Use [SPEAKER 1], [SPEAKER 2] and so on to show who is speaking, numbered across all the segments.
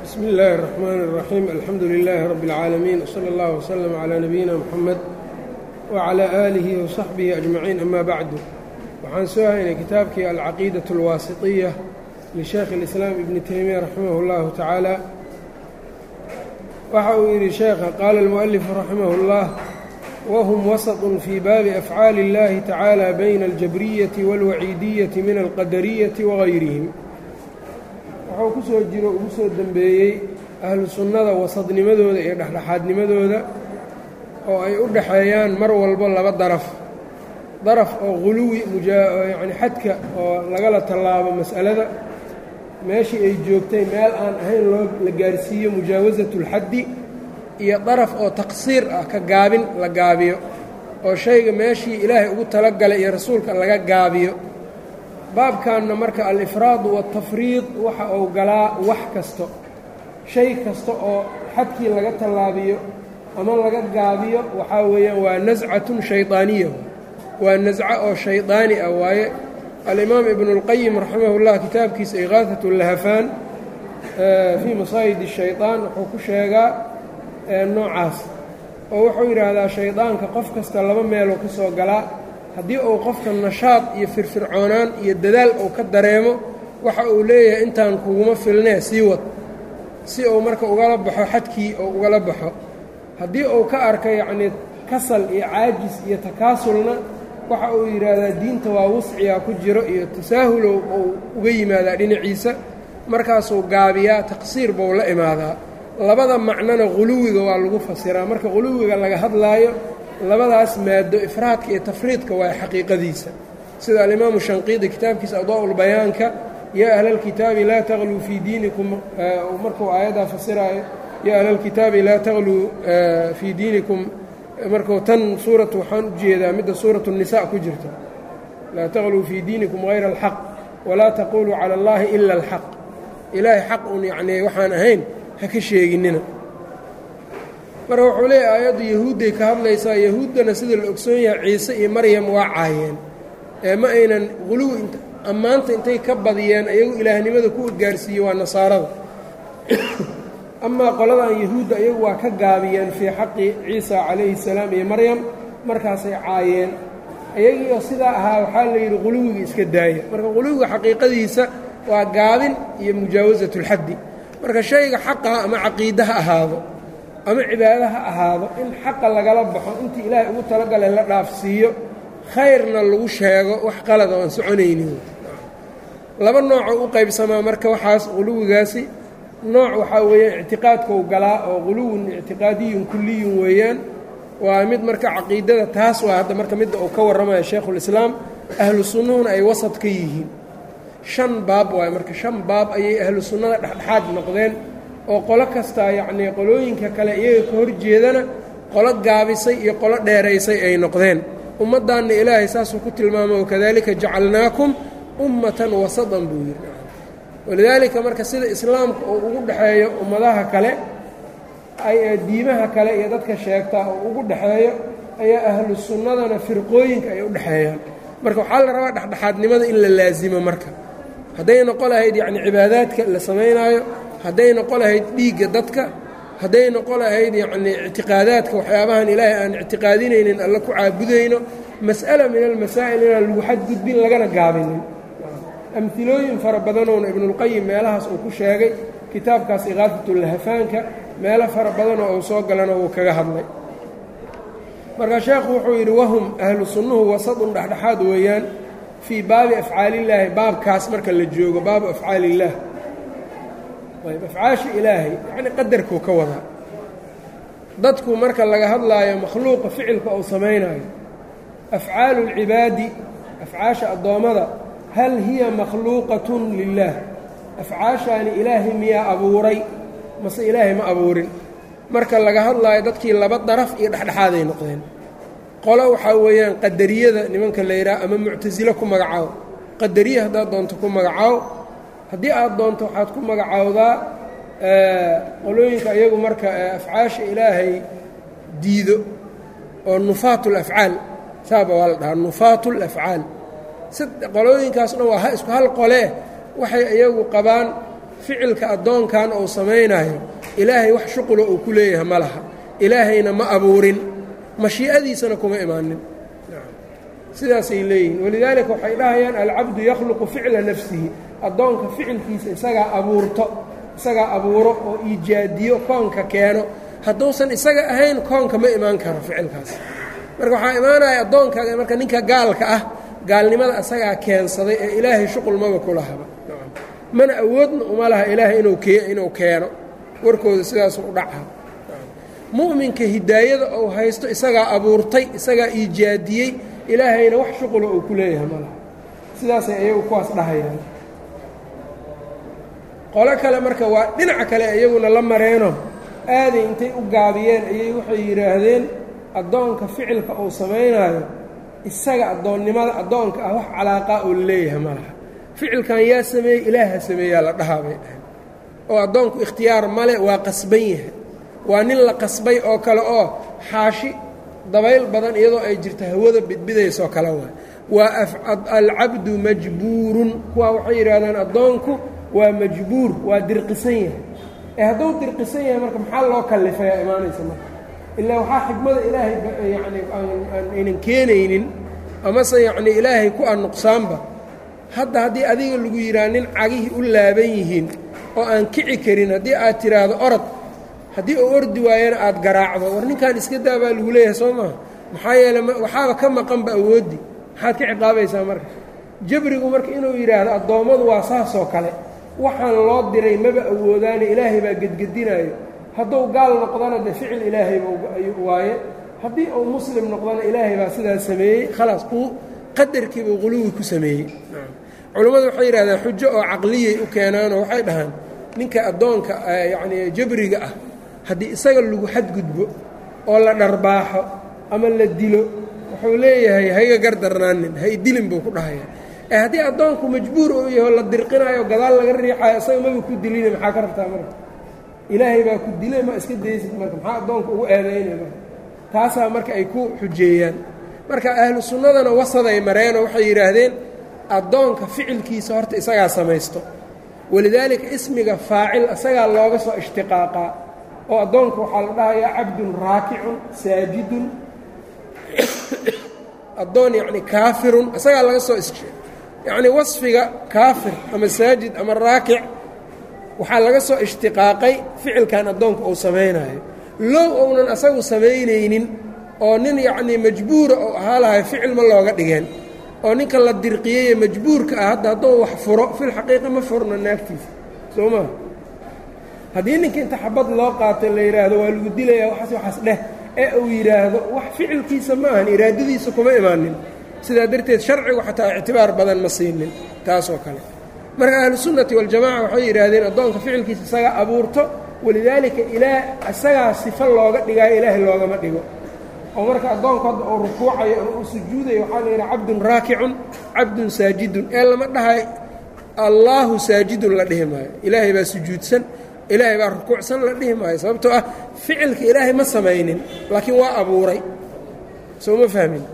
[SPEAKER 1] bsmi اllahi الرحmn الرaxيim alxamdu لilaahi rab اlcaalamiin wslى اllah wslm عlى nabiyina mxamed wعlى aalihi وصaxbihi أجmaciin ama bacdu waxaan soo haynay kitaabkii alcaqiidaة اlwaasiطiya lisheekh اlislaam ibni teymiya raximah اllahu tacaala waxa uu yidhi sheekha qaala اlmuؤalifu raximah اllah whm wasط fii baabi afcaali اllahi tacaalى bayna aljabriyaةi wاlwaciidiyaةi min alqadariyaةi wagayrihim wuxuu ku soo jiro ugu soo dembeeyey ahlu sunnada wasadnimadooda iyo dhexdhexaadnimadooda oo ay u dhaxeeyaan mar walbo laba daraf daraf oo quluwi yacni xadka oo lagala tallaabo mas'alada meeshii ay joogtay meel aan ahayn loo la gaarsiiyo mujaawasatu اlxaddi iyo daraf oo taqsiir ah ka gaabin la gaabiyo oo shayga meeshii ilaahay ugu talagalay iyo rasuulka laga gaabiyo baabkanna marka alifraadu waatafriid waxa uu galaa wax kasto shay kasta oo xadkii laga tallaabiyo ama laga gaabiyo waxaa weeyaan waa nascatun shaydaaniya waa nasco oo shaydaani ah waaye alimaam ibnu اlqayim raximah llah kitaabkiisa iqaahat lahafaan fii masaayid الshayطaan wuxuu ku sheegaa noocaas oo wuxuu yidhaahdaa shaydaanka qof kasta laba meeluu ka soo galaa haddii uu qofka nashaad iyo firfircoonaan iyo dadaal uu ka dareemo waxa uu leeyahay intaan kuguma filnee sii wad si uu marka ugala baxo xadkii oo ugala baxo haddii uu ka arka yacnii kasal iyo caajis iyo takaasulna waxa uu yidhaahdaa diinta waa wuscigaa ku jiro iyo tasaahulow uu uga yimaadaa dhinaciisa markaasuu gaabiyaa taqsiir buu la imaadaa labada macnona quluwiga waa lagu fasiraa marka quluwiga laga hadlaayo labadaas maado ifraadka iyo tafriidka waa xaqiiqadiisa sida alimaamu shanqiidi kitaabkiisa adaa-ulbayaanka yaa ahlalkitaabi laa taqluu fii diinikum markuu aayaddaa fasiraayo yaa ahlalkitaabi laa taqluu fii diinikum markuu tan suuratu waxaan u jeedaa midda suuratu nisa ku jirta laa taqluu fii diinikum hayra alxaq walaa taquluu cala allahi ila alxaq ilaahay xaq un yacnii waxaan ahayn ha ka sheeginina marka wuxuu leeyahy aayaddu yahuudday ka hadlaysaa yahuuddana sida la ogsoon yahay ciise iyo maryam waa caayeen ee ma aynan quluwi ammaanta intay ka badiyeen iyagu ilaahnimada ku gaarsiiye waa nasaarada amaa qoladan yahuudda iyagu waa ka gaabiyeen fii xaqi ciisa calayhi salaam iyo maryam markaasay caayeen iyagiioo sidaa ahaa waxaa la yidhi quluwiga iska daaya marka quluwiga xaqiiqadiisa waa gaabin iyo mujaawasat اlxaddi marka shayga xaqaha ama caqiide ha ahaado ama cibaado ha ahaado in xaqa lagala baxo intii ilaahay ugu talagalay la dhaafsiiyo khayrna lagu sheego wax qalada oan soconaynin laba noocoo u qaybsamaa marka waxaas quluwigaasi nooc waxaa weeyaan ictiqaadkau galaa oo quluwun ictiqaadiyun kuliyun weeyaan waa mid marka caqiidada taas waa hadda marka midda uu ka warramaya shaykhulislaam ahlu sunnuhuna ay wasad ka yihiin shan baab waaye marka shan baab ayay ahlu sunnada dhexdhexaad noqdeen oo qolo kastaa yacnii qolooyinka kale iyaga ka hor jeedana qolo gaabisay iyo qolo dheeraysay ay noqdeen ummaddaanna ilaahay saasuu ku tilmaamo wakadalika jacalnaakum ummatan wasatan buu yidhi walidaalika marka sida islaamka uu ugu dhexeeyo ummadaha kale ay diimaha kale iyo dadka sheegtaa oo ugu dhexeeyo ayaa ahlu sunnadana firqooyinka ay u dhexeeyaan marka waxaa la rabaa dhexdhexaadnimada in la laasimo marka hadday noqo lahayd yacni cibaadaadka la samaynaayo hadday noqo lahayd dhiigga dadka hadday noqo lahayd yacnii ictiqaadaadka waxyaabahan ilaahay aan ictiqaadinaynin alla ku caabudayno mas'ala min almasaa'il inaan lagu xadgudbin lagana gaabinin amhilooyin fara badanoona ibnuulqayim meelahaas uu ku sheegay kitaabkaas iqaafatulahafaanka meelo fara badanoo uu soo galana wuu kaga hadlay marka sheekhu wuxuu yidhi wahum ahlu sunnuhu wasadun dhexdhexaad weeyaan fii baabi afcaalillaahi baabkaas marka la joogo baabu afcaalillaah ayb afcaasha ilaahay yacni qadarkuu ka wadaa dadku marka laga hadlaayo makhluuqa ficilka uu samaynaayo afcaalu اlcibaadi afcaasha addoommada hal hiya makhluuqatun lilaah afcaashaani ilaahay miyaa abuuray mase ilaahay ma abuurin marka laga hadlaayo dadkii laba daraf iyo dhexdhexaaday noqdeen qolo waxaa weeyaan qadariyada nimanka la yidhaha ama muctasilo ku magacaawo qadariye haddaad doonto ku magacaawo haddii aad doonto waxaad ku magacaawdaa qolooyinka iyagu marka afcaasha ilaahay diido oo nufaat ulafcaal saaba waa la dhahaa nufaat ulafcaal qolooyinkaas dhan waa isku hal qolee waxay iyagu qabaan ficilka addoonkan uu samaynayo ilaahay wax shuqula uu ku leeyahay ma laha ilaahayna ma abuurin mashii'adiisana kuma imaanin sidaasay leeyihiin walidaalika waxay dhahayaan alcabdu yakhluqu ficla nafsihi addoonka ficilkiisa isagaa abuurto isagaa abuuro oo iijaadiyo koonka keeno hadduusan isaga ahayn koonka ma imaan karo ficilkaas marka waxaa imaanaya addoonka marka ninka gaalka ah gaalnimada isagaa keensaday ee ilaahay shuqul maba ku lahaba mana awoodna uma laha ilaahay inuu keeno warkooda sidaasu u dhaca mu'minka hidaayada uu haysto isagaa abuurtay isagaa iijaadiyey ilaahayna wax shuqula uu ku leeyahay ma laha sidaasay ayagu kuwaas dhahayaan qolo kale marka waa dhinaca kale iyaguna la mareeno aaday intay u gaabiyeen ayay waxay yidhaahdeen addoonka ficilka uu samaynaayo isaga addoonnimada addoonka ah wax calaaqaa oo leeyahay ma laha ficilkan yaa sameeyey ilaaha sameeyaa la dhahaa bay dhahay oo addoonku ikhtiyaar male waa qasban yahay waa nin la qasbay oo kale oo xaashi dabayl badan iyadoo ay jirto hawada bidbidaysoo kale waay waa alcabdu majbuurun kuwaa waxay yidhaahdaan addoonku waa majbuur waa dirqisan yahay ee hadduu dirqisan yahay marka maxaa loo kallifayaa imaanaysa marka ilaa waxaa xikmada ilaahay yacni aynan keenaynin amase yacni ilaahay ku an nuqsaanba hadda haddii adiga lagu yidhaha nin cagihii u laaban yihiin oo aan kici karin haddii aad tidhaahdo orod haddii uu ordi waayana aad garaacdo war ninkan iska daa baa lagu leeyahay soo maha maxaa yeele waxaaba ka maqanba awooddi maxaad ka ciqaabaysaa marka jabrigu marka inuu yidhaahdo addoommadu waa saasoo kale waxaan loo diray maba awoodaane ilaahay baa gedgedinaayo hadduu gaal noqdana de ficil ilaahayba waaye haddii uu muslim noqdana ilaahay baa sidaa sameeyey khalaas uu qadarkiibuu quluwi ku sameeyey culammadu waxay yidhahdaan xujo oo caqliyay u keenaanoo waxay dhahaan ninka addoonka yacnii jabriga ah haddii isaga lagu xadgudbo oo la dharbaaxo ama la dilo wuxuu leeyahay hayga gardarnaanin hay dilin buu ku dhahaya ee haddii addoonku majbuur uu yaho la dirqinaayo gadaal laga riixayo isaga maba ku dilina maxaa ka rabtaa marka ilaahay baa ku dilay ma iska daysid marka maxaa addoonka ugu eedaynay marka taasaa marka ay ku xujeeyaan marka ahlu sunnadana wasaday mareenoo waxay yidhaahdeen addoonka ficilkiisa horta isagaa samaysto walidaalika ismiga faacil isagaa looga soo ishtiqaaqaa oo addoonka waxaa la dhahayaa cabdun raakicun saajidun addoon yacni kaafirun isagaa laga soo yacni wasfiga kaafir ama saajid ama raakic waxaa laga soo ishtiqaaqay ficilkan addoonka uu samaynayo low ounan asagu samaynaynin oo nin yacnii majbuura oo ahaa lahay ficil ma looga dhigeen oo ninka la dirqiyeye majbuurka ah hadda hadduu wax furo filxaqiiqa ma furno naagtiisa soo maa haddii ninka inta xabad loo qaato la yidhaahdo waa lagu dilayaa waxaas waxaas dheh ee uu yidhaahdo wax ficilkiisa ma ahan iraadadiisa kuma imaanin sidaa darteed sharcigu xataa ictibaar badan ma siinin taasoo kale marka ahlusunnati waljamaca waxay yidhaahdeen addoonka ficilkiisa isagaa abuurto walidaalika ilaa isagaa sifo looga dhigaayo ilaahay loogama dhigo oo marka addoonku hadda uu rukuucayo ama uu sujuudayo waxaa la yidhaha cabdun raakicun cabdun saajidun ee lama dhahay allaahu saajidun la dhihi maayo ilaahay baa sujuudsan ilaahay baa rukuucsan la dhihi maayo sababtoo ah ficilka ilaahay ma samaynin laakiin waa abuuray soo ma fahmin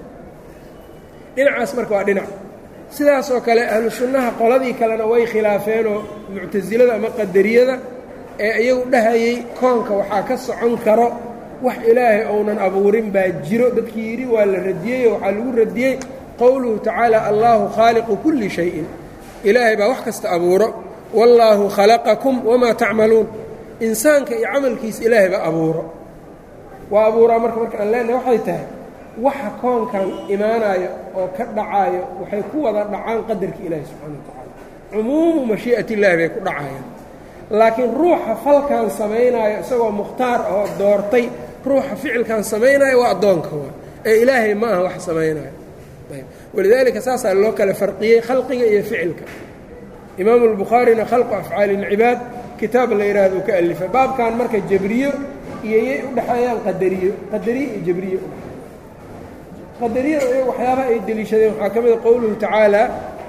[SPEAKER 1] dhinacaas marka waa dhinac sidaasoo kale ahlu sunnaha qoladii kalena way khilaafeenoo muctasilada ama qadariyada ee iyagu dhahayey koonka waxaa ka socon karo wax ilaahay ounan abuurin baa jiro dadkii yidhi waa la radiyey oo waxaa lagu radiyey qowluhu tacaala allaahu khaaliqu kulli shayin ilaahay baa wax kasta abuuro wallaahu khalaqakum wamaa tacmaluun insaanka iyo camalkiisa ilaahay baa abuuro waa abuuraa marka marka aan leenahay waxay tahay waxa koonkan imaanayo oo ka dhacaayo waxay ku wada dhacaan qadarka ilaahi subxana wa tacaala cumuumu mashii'at illaahi bay ku dhacayaan laakiin ruuxa falkan samaynaayo isagoo mukhtaar ahoo doortay ruuxa ficilkan samaynaayo waa addoonka waa ee ilaahay ma aha wax samaynayo ayb walidaalika saasaa loo kala farqiyey khalqiga iyo ficilka imaamu albukhaarina khalqu afcaali ilcibaad kitaab la yidhaahdo ka alifay baabkan marka jabriyo iyo yay u dhexeeyaan qadariyo qadariyo iyo jabriyo udhe qadariyada iy waxyaabaha ay deliishadeen waxaa ka mida qowluhu tacaala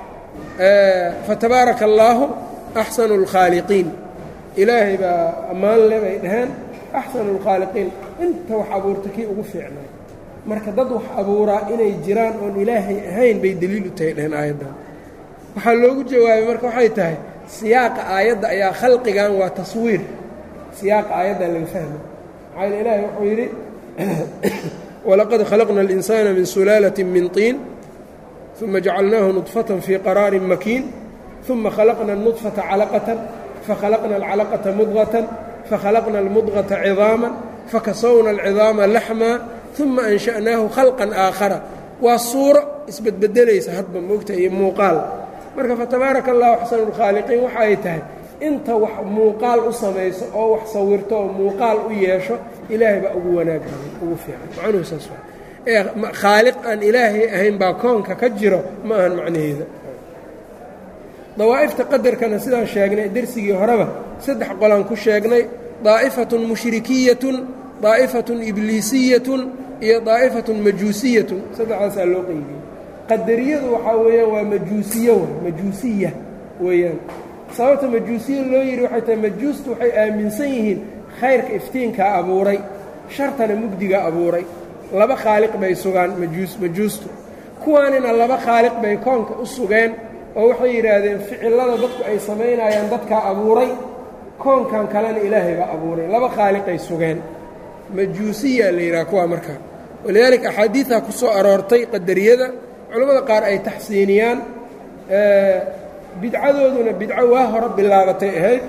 [SPEAKER 1] fatabaaraka allaahu axsanu اlkhaaliqiin ilaahay baa ammaan le bay dhaheen axsanu اlkhaaliqiin inta wax abuurta kii ugu fiicnay marka dad wax abuuraa inay jiraan oon ilaahay ahayn bay deliil u tahay dhaheen aayaddan waxaa loogu jawaabay marka waxay tahay siyaaqa aayadda ayaa khalqigan waa taswiir siyaaqa aayadda laga fahma maxaa yeel ilaahay wuxuu yidhi walaqad khalaqna اlinsaana min sulaalaةi min طiin ثuma jacalnaahu nudfaةa fii qaraari makiin ثuma khalaqna الnudfaةa calaqaةa fakhalaqna اlcalaqaةa mudغaةa fakhalaqna اlmudغaةa ciظaama fakasowna اlciظaama laxma ثuma ansha'naahu khalqan aakhara waa suuro isbedbedelaysa hadba moogta iyo muuqaal marka fatabaaraka allahu axsanu lkhaaliqiin waxa ay tahay inta wax muuqaal u samayso oo wax sawirto oo muuqaal u yeesho ilaahay baa ugu wanaag badan ugu fiican macnuhu saas waa ee khaaliq aan ilaahay ahayn baa koonka ka jiro ma ahan macnaheeda dawaa'ifta qadarkana sidaan sheegnay dersigii horeba saddex qolaan ku sheegnay daa'ifatun mushrikiyatun daa'ifatun ibliisiyatun iyo daa'ifatun majuusiyatun saddexdaasaa loo qeybiyey qadariyadu waxaa weeyaan waa majuusiyo w majuusiya weeyaan sababta majuusiya loo yidhi waxay tahay majuustu waxay aaminsan yihiin khayrka iftiinkaa abuuray shartana mugdigaa abuuray laba khaaliq bay sugaan majuus majuustu kuwaanina laba khaaliq bay koonka u sugeen oo waxay yidhaahdeen ficillada dadku ay samaynayaan dadkaa abuuray koonkan kalena ilaahay baa abuuray laba khaaliqay sugeen majuusiya la yidhaha kuwaa markaa walidaalika axaadiidaa ku soo aroortay qadariyada culimmada qaar ay taxsiiniyaan bidcadooduna bidco waa hore bilaabatay ahayd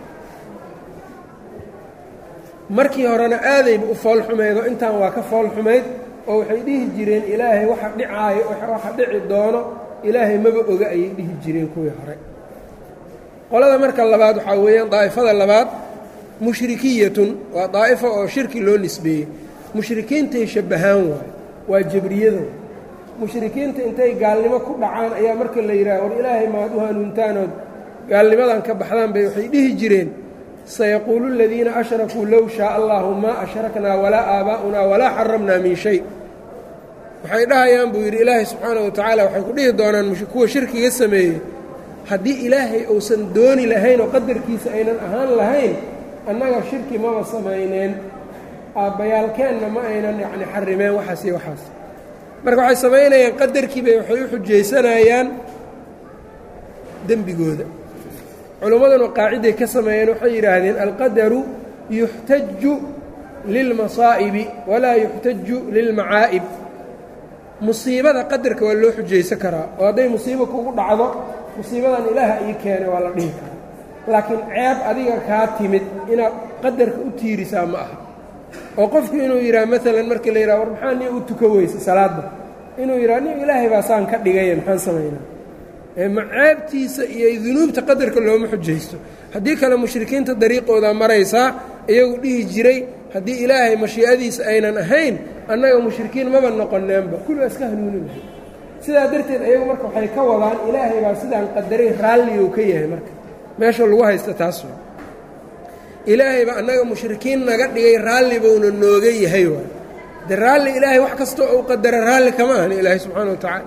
[SPEAKER 1] markii horena aadayba u foolxumayd oo intaan waa ka foolxumayd oo waxay dhihi jireen ilaahay waxa dhicaayo waxa dhici doono ilaahay maba oga ayay dhihi jireen kuwii hore qolada marka labaad waxaa weeyaan daa'ifada labaad mushrikiyatun waa daa'ifo oo shirki loo nisbeeyey mushrikiintay shabbahaan waayo waa jabriyado mushrikiinta intay gaalnimo ku dhacaan ayaa marka la yidhaha war ilaahay maad u hanuuntaanood gaalnimadan ka baxdaan bay waxay dhihi jireen sayaquulu aladiina ashrakuu low shaaa allahu maa ashraknaa walaa aabaa'unaa walaa xaramnaa min shay waxay dhahayaan buu yidhi ilaahay subxaanahu watacaala waxay ku dhihi doonaan kuwa shirkiga sameeyey haddii ilaahay uusan dooni lahayn oo qadarkiisa aynan ahaan lahayn annaga shirki maba samayneen aabbayaalkeenna ma aynan yacni xarimeen waxaas iyo waxaas marka waxay samaynayaan qadarkiibay waxay u xujaysanayaan dembigooda culummaduna qaaciday ka sameeyeen waxay yidhaahdeen alqadaru yuxtaju lilmasaa'ibi walaa yuxtaju lilmacaa'ib musiibada qadarka waa loo xujaysan karaa oo hadday musiibo kugu dhacdo musiibadan ilaaha ii keenay waa la dhihi karaa laakiin ceeb adiga kaa timid inaad qadarka u tiirisaa ma aha oo qofku inuu yidhaha maalan markii la yidhaha war maxaa nin u tuka weysa salaadda inuu yidhaha nin ilaahay baa saan ka dhigaya maxaan samaynaa ma ceebtiisa iyo dunuubta qadarka looma xujaysto haddii kale mushrikiinta dariiqoodaa maraysaa iyagu dhihi jiray haddii ilaahay mashii'adiisa aynan ahayn annaga mushrikiin maba noqoneenba kulli waa iska hanuunin lahay sidaa darteed ayagu marka waxay ka wadaan ilaahay baa sidaan qadaray raalliguu ka yahay marka meesha lagu haysta taas ilaahay baa annaga mushrikiin naga dhigay raalli buuna nooga yahay waay de raalli ilaahay wax kastoo uu qadara raalli kama ahni ilaahay subxaana wa tacaala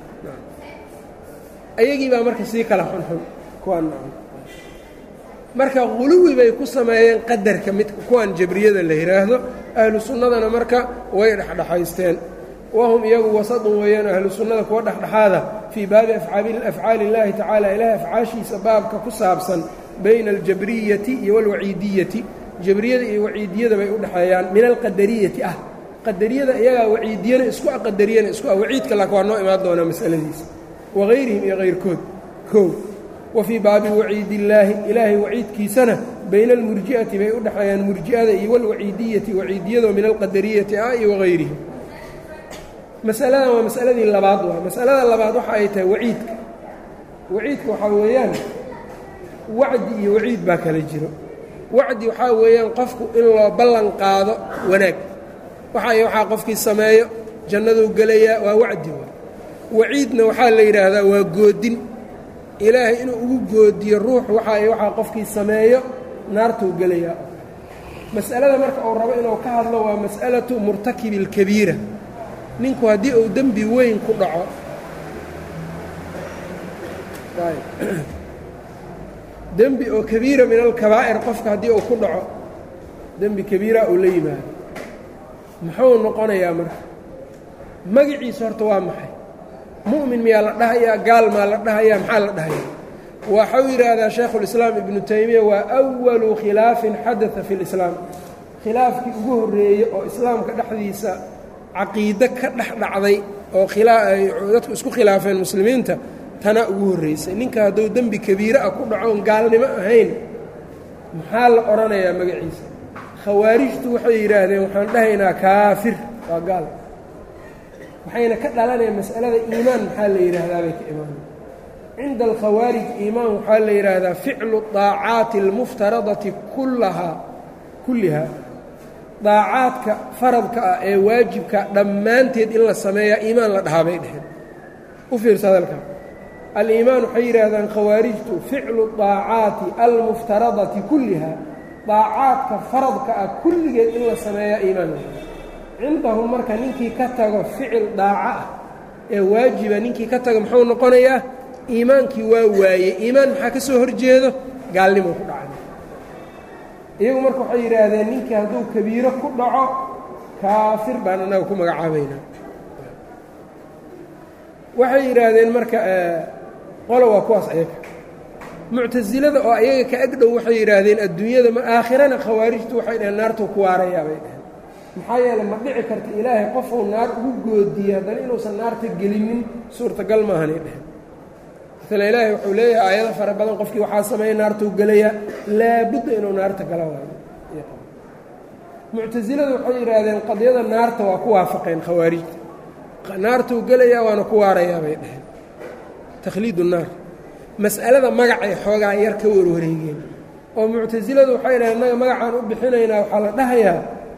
[SPEAKER 1] ayagii baa marka sii kala xunxun kuwaan marka huluwi bay ku sameeyeen qadarka mid kuwan jabriyada la yidhaahdo ahlu sunnadana marka way dhexdhexaysteen wahum iyagu wasadun weeyaan ahlu sunnada kuwa dhexdhexaada fii baabi afcaali illaahi tacaala ilaahay afcaashiisa baabka ku saabsan bayna aljabriyati iyo walwaciidiyati jabriyada iyo waciidiyada bay u dhexeeyaan min alqadariyati ah qadariyada iyagaa waciidiyana isku ah qadariyana isku ah waciidka laakin waa noo imaan doonaa masaladiisa wahayrihim iyo hayrkood kow wa fii baabi waciidillaahi ilaahay waciidkiisana bayna almurji'ati bay u dhexeeyaan murji'ada iyo walwaciidiyati waciidiyado min alqadariyati ah iyo wahayrihim masaladan waa masaladii labaad waa masalada labaad waxa ay tahay waciidka waciidka waxaa weeyaan wacdi iyo waciid baa kala jiro wacdi waxaa weeyaan qofku in loo ballan qaado wanaag waxay waxaa qofkii sameeyo jannaduu gelayaa waa wacdi waa waciidna waxaa la yidhaahdaa waa goodin ilaahay inuu ugu goodiyo ruux waxay waxaa qofkii sameeyo naartuu gelayaa mas'alada marka uu rabo inuu ka hadlo waa mas'alatu murtakibi اlkabiira ninku haddii uu dembi weyn ku dhaco dembi oo kabiira min alkabaa'ir qofka haddii uu ku dhaco dembi kabiira uu la yimaado muxuu noqonayaa marka magaciisa horta waa maxay mu'min miyaa la dhahayaa gaal maa la dhahayaa maxaa la dhahayaa waxau yidhaahdaa shaykhulislaam ibnu taymiya waa awalu khilaafin xadada fi lislaam khilaafkii ugu horreeyey oo islaamka dhexdiisa caqiide ka dhex dhacday oo dadku isku khilaafeen muslimiinta tanaa ugu horraysay ninka hadduu dembi kabiire ah ku dhaco oon gaalnimo ahayn maxaa la odhanayaa magaciisa khawaarijtu waxay yidhaahdeen waxaan dhahaynaa kaafir waa gaal waxayna ka dhalanayaan mas'alada iimaan maxaa la yidhaahdaa bay ka imaanay cinda alkhawaarij iimaan waxaa la yidhaahdaa ficlu daacaati almuftaradati kullahaa kullihaa daacaadka faradka ah ee waajibka dhammaanteed in la sameeyaa iimaan la dhahaa bay dheheen u fiirsa hadalka aliimaan waxay yidhaahdaan khawaarijtu ficlu daacaati almuftaradati kullihaa daacaadka faradka ah kulligeed in la sameeyaa iimaan la cindahum marka ninkii ka tago ficil daaco ah ee waajiba ninkii ka tago muxuu noqonayaa iimaankii waa waaye iimaan maxaa ka soo horjeedo gaalnimo ku dhacay iyagu marka waxay yidhaahdeen ninkii hadduu kabiiro ku dhaco kaafir baan annaga ku magacaabaynaa waxay yidhaahdeen marka qolo waa kuwaas ayaga muctasilada oo ayaga ka agdhow waxay yidhaahdeen adduunyada ma aakhirana khawaarijtu waxay dhaheen naartuu ku waarayaa bay dhaheen maxaa yeeley ma dhici karta ilaahay qofuu naar ugu goodiyey haddana inuusan naarta gelinin suurtagal maahanay dheheen maala ilaahay wuxuu leeyahay aayado fara badan qofkii waxaa sameeya naartuu gelayaa laabudda inuu naarta gala waayo muctasiladu waxay yidhaahdeen qadyada naarta waa ku waafaqeen khawaarijta naartuu gelayaa waana ku waarayaa bay dheheen takhliidu naar mas'alada magacay xoogaa yar ka warwareegeen oo muctasiladu waxay dhaheen innaga magacaan u bixinaynaa waxaa la dhahayaa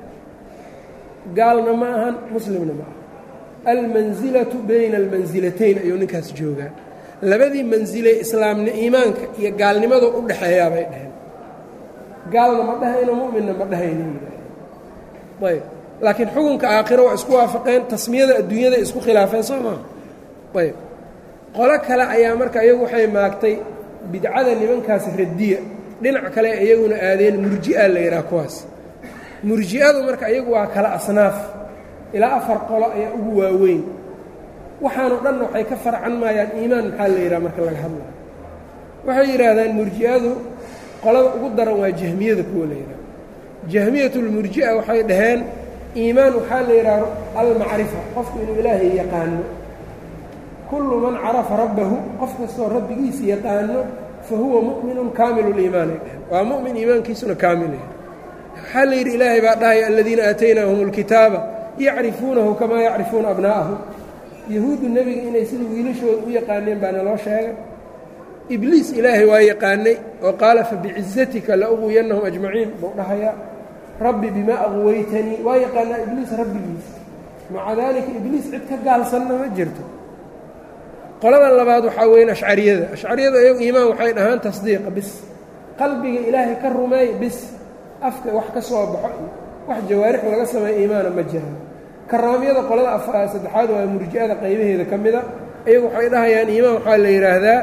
[SPEAKER 1] gaalna ma ahan muslimna ma aha almansilatu bayna almansilatayn ayuu ninkaas joogaa labadii mansiley islaamni iimaanka iyo gaalnimadu u dhexeeyaa bay dhaheen gaalna ma dhahayno mu'minna ma dhahayno yidhaaheen ayb laakiin xukunka aakhiro waa isku waafaqeen tasmiyada adduunyada isku khilaafeen soo maa ayb qolo kale ayaa marka iyagu waxay maagtay bidcada nimankaas radiya dhinac kale iyaguna aadeen murji'a la yidhaha kuwaas murji'adu marka iyagu waa kala asnaaf ilaa afar qolo ayaa ugu waaweyn waxaanoo dhanna waxay ka farcan maayaan iimaan maxaa la yidhaha marka laga hadlayo waxay yidhaahdaan murji'adu qolada ugu daran waa jahmiyada kuwa la yidhaha jahmiyatulmurji'a waxay dhaheen iimaan waxaa la yidhaha almacrifa qofku inuu ilaahay yaqaano kullu man carafa rabbahu qof kastoo rabbigiisa yaqaano fa huwa mu'minun kaamilu liimaanay dheheen waa mu'min iimaankiisuna kaamilaya waxaa la yidhi ilaahay baa dhahaya aladiina aataynaahum اlkitaaba yacrifuunahu kamaa yacrifuuna abnaa'ahum yahuuddu nebiga inay sida wiilashooda u yaqaaneen baana loo sheegay ibliis ilaahay waa yaqaanay oo qaala fabicizatika la uqwiyannahum ajmaciin buu dhahayaa rabbi bimaa aqwaytanii waa yaqaanaa ibliis rabbigiis maca daalika ibliis cid ka gaalsanna ma jirto qolada labaad waxaa weyn ashcariyada ashcariyada iyagu iimaan waxay dhahaan tasdiiqa bis qalbiga ilaahay ka rumeey bis afka wax ka soo baxo iyo wax jawaarix laga sameeyo iimaana ma jiraan karaamiyada qolada saddexaad waa murji'ada qaybaheeda ka mida iyagu waxay dhahayaan iimaan waxaa la yidhaahdaa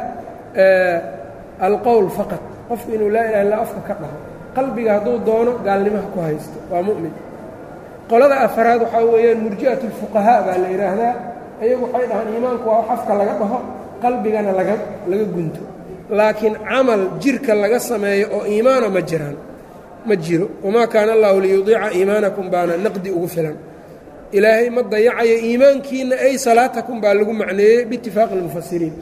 [SPEAKER 1] alqowl faqad qofku inuu laa ilaha illa afka ka dhaho qalbiga hadduu doono gaalnimaha ku haysto waa mu'min qolada afaraad waxaa weeyaan murji'at اlfuqahaa baa la yidhaahdaa iyagu waxay dhahaan iimaanku waa wax afka laga dhaho qalbigana laga laga gunto laakiin camal jirka laga sameeyo oo iimaana ma jiraan ma jiro wamaa kaana allahu liyudiica iimaanakum baana naqdi ugu filan ilaahay ma dayacayo iimaankiina ay salaatakum baa lagu macneeyey biitifaaqi اlmufasiriin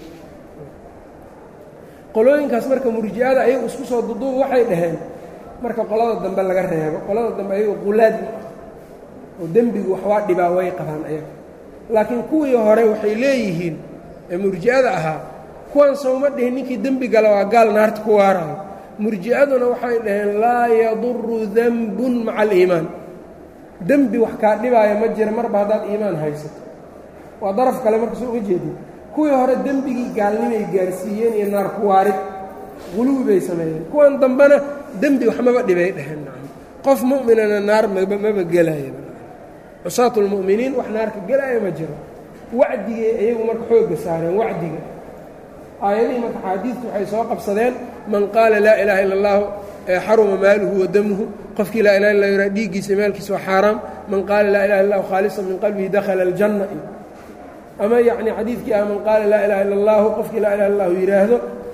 [SPEAKER 1] qolooyinkaas marka murji'ada ayagu isku soo duduub waxay dhaheen marka qolada dambe laga reebo qolada dambe ayagu qulaad ma ah oo dembigu waxwaa dhibaa way qabaan ayaga laakiin kuwii hore waxay leeyihiin ee murji'ada ahaa kuwan sowma dhihin ninkii dembi gala waa gaal naarta ku waaraayo murji'aduna waxay dhaheen laa yaduru denbun maca aliimaan dembi wax kaa dhibaaya ma jira marba haddaad iimaan haysato waa daraf kale markasoo uga jeedin kuwii hore dembigii gaalnimay gaarsiiyeen iyo naar ku waarid quluwi bay sameeyeen kuwan dambena dembi waxmaba dhibay dheheen qof mu'minana naar maba gelaya cusaat اlmu'miniin wax naarka gelaya ma jiro wacdigay iyagu marka xoogga saareen wacdiga aayadihii marka xaadiidku waxay soo qabsadeen man qaala laa ilaaha ila اllahu xaruma maaluhu wa damuhu qofkii laa ilaha illa yara dhiiggiisa maalkiisa waa xaaraam man qaala laa ilaha illahu khaalisan min qalbihi dakhala اljanna ama yacni xadiidkii ah man qaala laa ilaha illa اllahu qofkii laa ilaha illahu yidhaahdo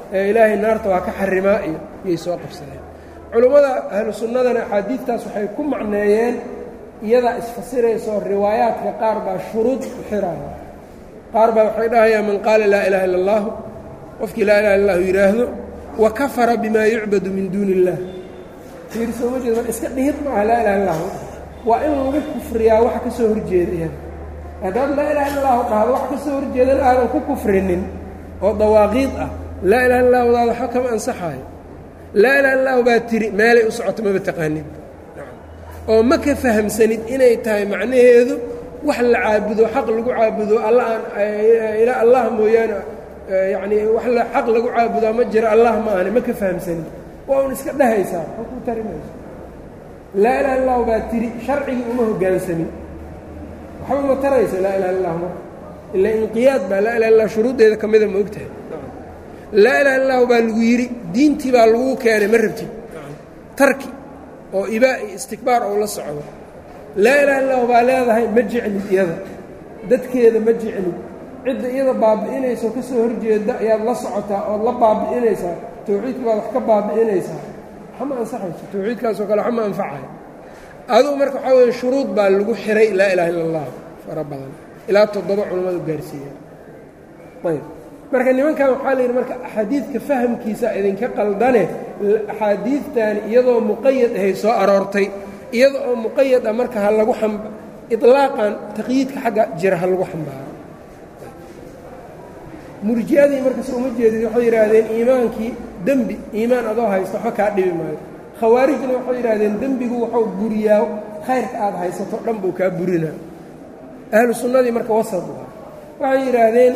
[SPEAKER 1] ee ilaahay naarta waa ka xarimaa iyo iyay soo qabsadeen culummada ahlu sunnadana axaadiidtaas waxay ku macneeyeen iyadaa isfasirayso riwaayaadka qaar baa shuruud u xiraaya qaar baa waxay dhahayaan man qaala laa ilaha illa allahu qofkii laa ilaha illa allahu yidhaahdo wa kafara bimaa yucbadu min duuni illah fiir soo ma jeed mar iska dhihid maaha laa ilaha illahu waa in lagu kufriyaa waxa ka soo horjeeda iyada haddaad laa ilaha illa allahu dhahdo wax ka soo horjeedan aadan ku kufrinin oo dawaaqiid ah laa ilaha illa wadaada waxba kama ansaxaayo laa ilaha illahu baa tiri meelay u socoto maba taqaanid oo ma ka fahamsanid inay tahay macnaheedu wax la caabudo xaq lagu caabudo alla aan allah mooyaane yacnii wax la xaq lagu caabudaa ma jiro allah ma ahane ma ka fahamsanid waa un iska dhehaysaa oo ku tari mayso laa ilaha illahu baa tiri sharcigii uma hoggaansamin waxba ma taraysa laa ilaha illahu marka ila inqiyaad baa laa ilaha illah shuruuddeeda ka mida ma ogtahay laa ilaha illahu baa lagu yidhi diintii baa laguu keenay ma rabtid tarki oo ibaa iyo istikbaar ou la socdo laa ilaha illahu baa leedahay ma jeclid iyada dadkeeda ma jeclid cidda iyada baabi'inaysaoo ka soo horjeeda ayaad la socotaa ood la baabi'inaysaa tawxiidka baad wax ka baabi'inaysaa waxma ansaxayso tawxiidkaasoo kale waxma anfacayo adugu marka waxaa weeye shuruud baa lagu xiray laa ilaha illa allah fara badan ilaa toddoba culammadu gaarsiiya ayb marka nimankan waxaa la yidhi marka axaadiidka fahamkiisa idinka qaldane axaadiidtani iyadoo muqayad ahay soo aroortay iyada oo muqayad ah marka ha lagu am ilaaqan taqyiidka xagga jira ha lagu xambaaro murji'adii markas uma jeedid waxay yidhaahdeen iimaankii dembi iimaan adoo haysto waxba kaa dhibi maayo khawaarijna waxay yidhaahdeen dembigu wuxuu buriyaa khayrka aad haysato dhan buu kaa burinaa ahlu sunnadii marka wasad waa waxay yidhaahdeen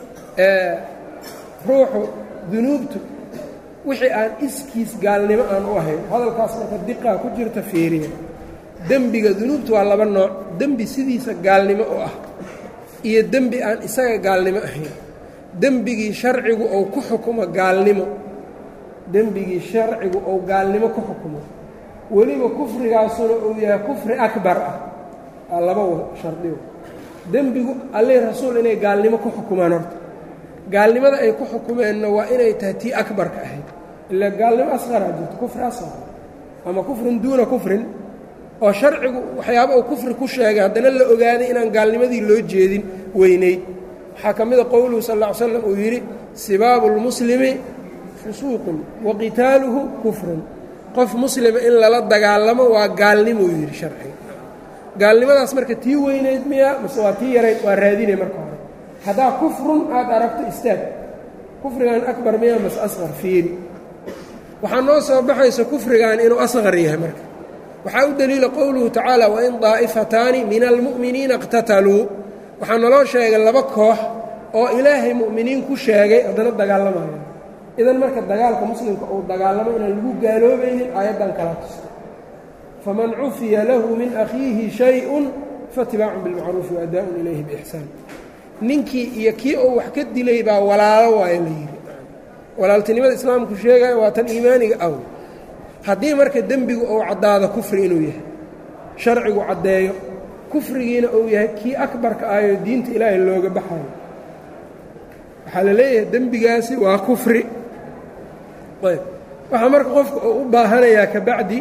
[SPEAKER 1] ruuxu dunuubtu wixii aan iskiis gaalnimo aan u ahayn hadalkaas marka diqaa ku jirta feeriya dembiga dunuubtu waa laba nooc dembi sidiisa gaalnimo oo ah iyo dembi aan isaga gaalnimo ahayn dembigii sharcigu ou ku xukumo gaalnimo dembigii sharcigu ou gaalnimo ku xukumo weliba kufrigaasuna uu yahay kufri akbar ah aa laba shardigo dembigu allih rasuul inay gaalnimo ku xukumaan horta gaalnimada ay ku xukumeenna waa inay tahay tii akbarka ahayd ila gaalnimo asqaraa jirto kufri asqar ama kufrin duuna kufrin oo sharcigu waxyaaba uu kufri ku sheegay haddana la ogaaday inaan gaalnimadii loo jeedin weynayd waxaa ka mida qowluhu sal ll ly slam uu yidhi sibaabu lmuslimi fusuuqun wa qitaaluhu kufrun qof muslima in lala dagaalamo waa gaalnimou yidhi sharciga gaalnimadaas marka tii weynayd miya mase waa tii yarayd waa raadinay marka hore haddaa kufrun aad aragto istaag kufrigan akbar miya mase asqar fiiri waxaa noo soo baxaysa kufrigan inuu asqar yahay marka waxaa u deliila qowluhu tacaala wain daa'ifataani min almu'miniina iqtataluu waxaa naloo sheegay laba koox oo ilaahay mu'miniin ku sheegay haddana dagaalamayo idan marka dagaalka muslimka uu dagaalamo inaan lagu gaaloobaynin aayaddan kala tusta faman cufiya lahu min akhiihi shay-un faatibaacun bilmacruufi waadaa'un ilayhi biixsaan ninkii iyo kii uu wax ka dilay baa walaalo waayo la yidhi walaaltinimada islaamku sheegaya waa tan iimaaniga aw haddii marka dembigu uu caddaado kufri inuu yahay sharcigu caddeeyo kufrigiina uu yahay kii akbarka ahyo diinta ilaahay looga baxayo waxaa la leeyahay dembigaasi waa kufri ayb waxaa marka qofka uu u baahanayaa ka bacdi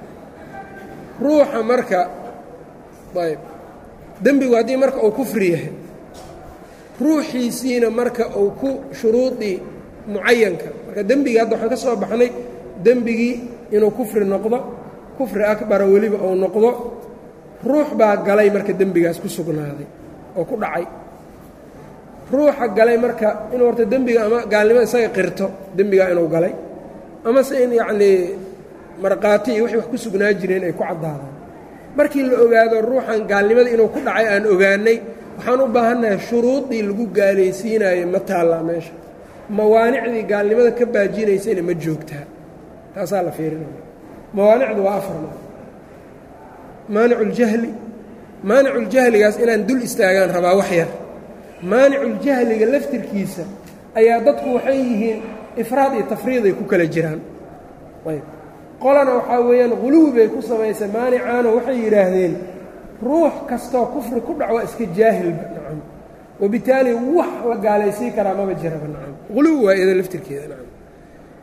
[SPEAKER 1] ruuxa marka ayb dembigu haddii marka uu kufri yahay ruuxiisiina marka uu ku shuruudii mucayanka marka dembigii hadda waxaan ka soo baxnay dembigii inuu kufri noqdo kufri akbara weliba uu noqdo ruux baa galay marka dembigaas ku sugnaaday oo ku dhacay ruuxa galay marka inuu horta dembiga ama gaalnimo isaga qirto dembigaa inuu galay amase in yacnii markhaati iyo wixii wax ku sugnaa jireen ay ku caddaadaan markii la ogaado ruuxan gaalnimada inuu ku dhacay aan ogaanay waxaan u baahannahay shuruudii lagu gaalaysiinayo ma taallaa meesha mawaanicdii gaalnimada ka baajinaysayna ma joogtaa taasaa la fiirinaya mawaanicdu waa afarna maaniculjahli maaniculjahligaas inaan dul istaagaan rabaa wax yar maaniculjahliga laftirkiisa ayaa dadku waxay yihiin ifraad iyo tafriiday ku kala jiraan ayb qolana waxaa weeyaan quluwi bay ku samaysay maanicaano waxay yidhaahdeen ruux kastoo kufri ku dhac waa iska jaahilba nacam wabitaali wax la gaalaysiin karaa maba jiraba nacam quluwi waa iyado laftirkeeda nacam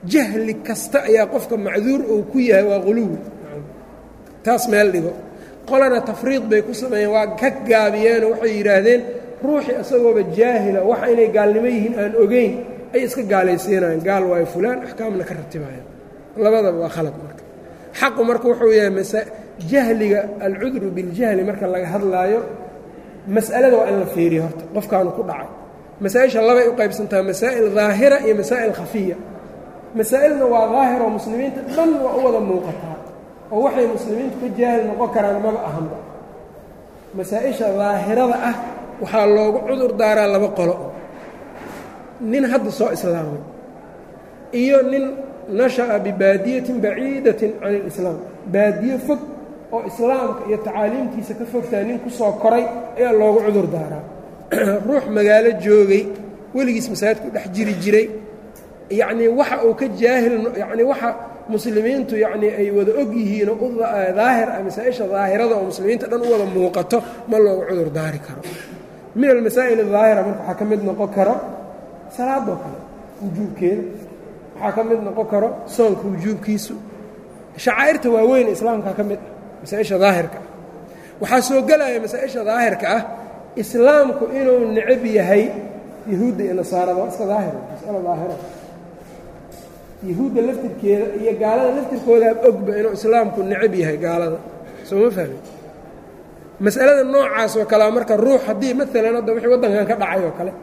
[SPEAKER 1] jahli kasta ayaa qofka macduur uu ku yahay waa quluwi taas meel dhigo qolana tafriid bay ku sameeyeen waa ka gaabiyeenoo waxay yidhaahdeen ruuxii isagooba jaahila waxa inay gaalnimo yihiin aan ogeyn ay iska gaalaysiinayaan gaal waayo fulaan axkaamna ka ratibayaan labadaba waa khalad marka xaqu marka wuxuu yahay jahliga alcudru biاljahli marka laga hadlaayo mas'alada waa in la fiiriyo horta qofkaanu ku dhacay masaa-isha labay u qaybsantaa masaa'il daahira iyo masaa'il khafiya masaa'ilna waa daahiroo muslimiinta dhan waa u wada muuqataa oo waxay muslimiintu ka jaahil noqon karaan maba ahanba masaa-isha daahirada ah waxaa loogu cudur daaraa laba qolo nin hadda soo islaamay iyo nin nasha'a bibaadiyatin baciidatin can ilislaam baadiye fog oo islaamka iyo tacaaliimtiisa ka fogtaa nin ku soo koray ayaa loogu cudur daaraa ruux magaalo joogay weligiis masaajidku dhex jiri jiray yacnii waxa uu ka jaahil yacnii waxa muslimiintu yacnii ay wada og yihiinoo u daahir ah masaa-isha daahirada oo muslimiinta dhan u wada muuqato ma loogu cudur daari karo min almasaa'il adaahira marka waxaa ka mid noqon karo salaadoo kale wujuubkeeda waxaa ka mid noqon karo soonka wujuubkiisu shacaa'irta waaweyn islaamkaa ka mid ah masaa-isha daahirka ah waxaa soo gelaya masaa-isha daahirka ah islaamku inuu necab yahay yahuudda iyo nasaarada waa iska daahira masalo daahira yahuudda laftirkeeda iyo gaalada laftirkoodaa ogba inuu islaamku necab yahay gaalada soo ma fahmi mas'alada noocaas oo kalea marka ruux haddii maalan hadda wixii waddankan ka dhacay oo kale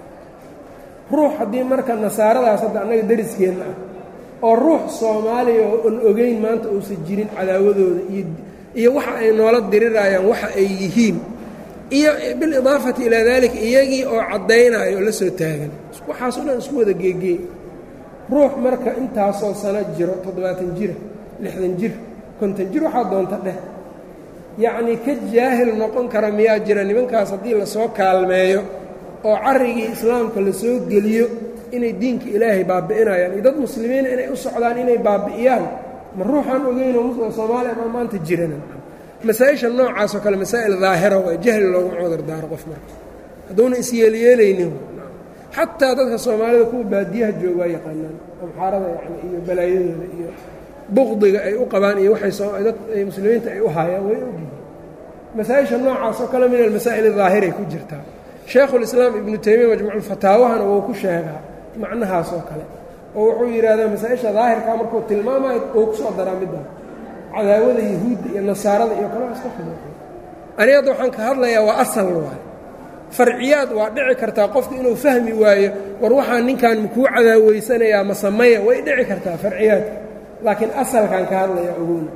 [SPEAKER 1] ruux haddii marka nasaaradaas hadda annaga dariskeedna ah oo ruux soomaaliya oo on ogeyn maanta uusan jirin cadaawadooda iyo iyo waxa ay noola dirirayaan waxa ay yihiin iyo bilidaafati ilaa daalika iyagii oo caddaynaayo oo la soo taagan waxaasoo dhan isku wada geegeey ruux marka intaasoo sano jiro toddobaatan jira lixdan jir konton jir waxaa doonta dheh yacnii ka jaahil noqon kara miyaa jira nimankaas haddii lasoo kaalmeeyo oo carrigii islaamka lasoo geliyo inay diinka ilaahay baabi'inayaan iyo dad muslimiina inay u socdaan inay baabi'iyaan ma ruuxaan ogeynoo soomaaliya ma maanta jirana masaa-isha noocaasoo kale masaa'il daahira waa jahli looguma cudar daaro qof marka hadduuna isyeelyeelaynin xataa dadka soomaalida kuwa baadiyaha jooga waa yaqaanaan amxaarada yani iyo balaayadooda iyo buqdiga ay u qabaan iyo waxay dad muslimiinta ay u haayaan way ogyihiin masaa-isha noocaas oo kale min almasaa'il adaahiray ku jirtaa shaekhulislaam ibnu taymiya majmuuculfataawahana wuu ku sheegaa macnahaas oo kale oo wuxuu yidhaahdaa masaa-isha daahirkaa markuu tilmaamayo uu ku soo daraa middaa cadaawada yahuudda iyo nasaarada iyo kale iska khilaafay ani hadda waxaan ka hadlayaa waa asal waayo farciyaad waa dhici kartaa qofku inuu fahmi waayo war waxaa ninkan makuu cadaaweysanayaa ma sameya way dhici kartaa farciyaadka laakiin asalkaan ka hadlayaa ogowna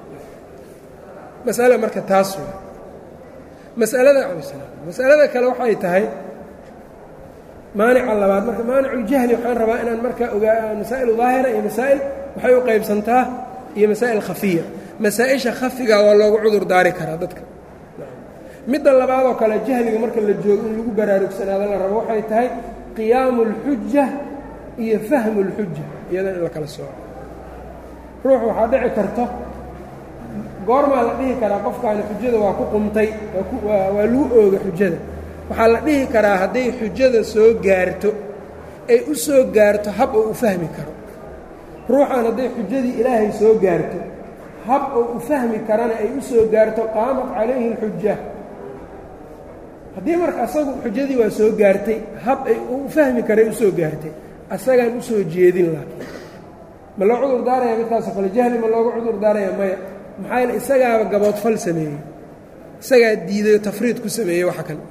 [SPEAKER 1] masale marka taas waa masalada masalada kale waxay tahay maanica labaad marka maaniculjahli waxaan rabaa inaan marka ogaa masaa'il daahira iyo masaa'il waxay u qaybsantaa iyo masaa'il khafiya masaa-isha khafiga waa loogu cudur daari karaa dadka midda labaadoo kale jahliga marka la joogo in lagu baraarugsanaado la rabo waxay tahay qiyaamu اlxuja iyo fahmu اlxuja iyadan in la kala sooco ruux waxaa dhici karto goormaa la dhihi karaa qofkaani xujada waa ku qumtay waa lagu ooga xujada waxaa la dhihi karaa hadday xujada soo gaarto ay u soo gaarto hab oo u fahmi karo ruuxan hadday xujadii ilaahay soo gaarto hab oo u fahmi karana ay u soo gaarto qaamat calayhi اlxuja haddii marka asagu xujadii waa soo gaartay hab ay u fahmi karay u soo gaartay asagaan u soo jeedin laakiin ma loo cudur daaraya midkaasoo kale jahli ma looga cudur daaraya maya maxaa yeele isagaaba gaboodfal sameeyey isagaa diiday oo tafriid ku sameeyey waxa kan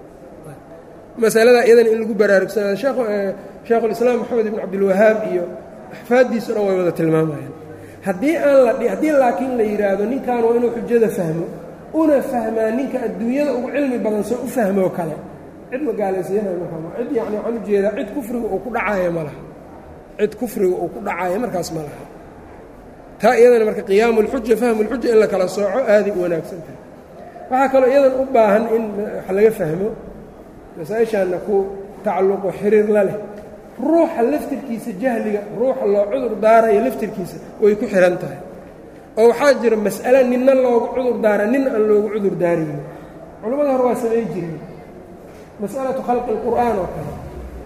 [SPEAKER 1] masalada iyadan in lagu baraarugsanaado sheekhulislaam moxamed ibn cabdilwahaab iyo axfaaddiisuna way wada tilmaamayaan haddii aan la haddii laakiin la yidhaahdo ninkan waa inuu xujada fahmo una fahmaa ninka adduunyada ugu cilmi badan soo u fahmoo kale cid ma gaalaysiinayo markaa cid yacni waxaan ujeedaa cid kufriga uu ku dhacaayo ma laha cid kufriga uu ku dhacaayo markaas ma laha taa iyadana marka qiyaamu اlxuja fahmu اlxuja in la kala sooco aaday u wanaagsan tahay waxaa kaloo iyadan u baahan in wax laga fahmo masaa-ishaanna ku tacalluqo xiriir la leh ruuxa laftirkiisa jahliga ruuxa loo cudur daarayo laftirkiisa way ku xihan tahay oo waxaa jira mas'ale ninna loogu cudur daara nin aan loogu cudur daaraynin culimmada hore waa samay jireen mas'alatu khalqi اlqur'aan oo kale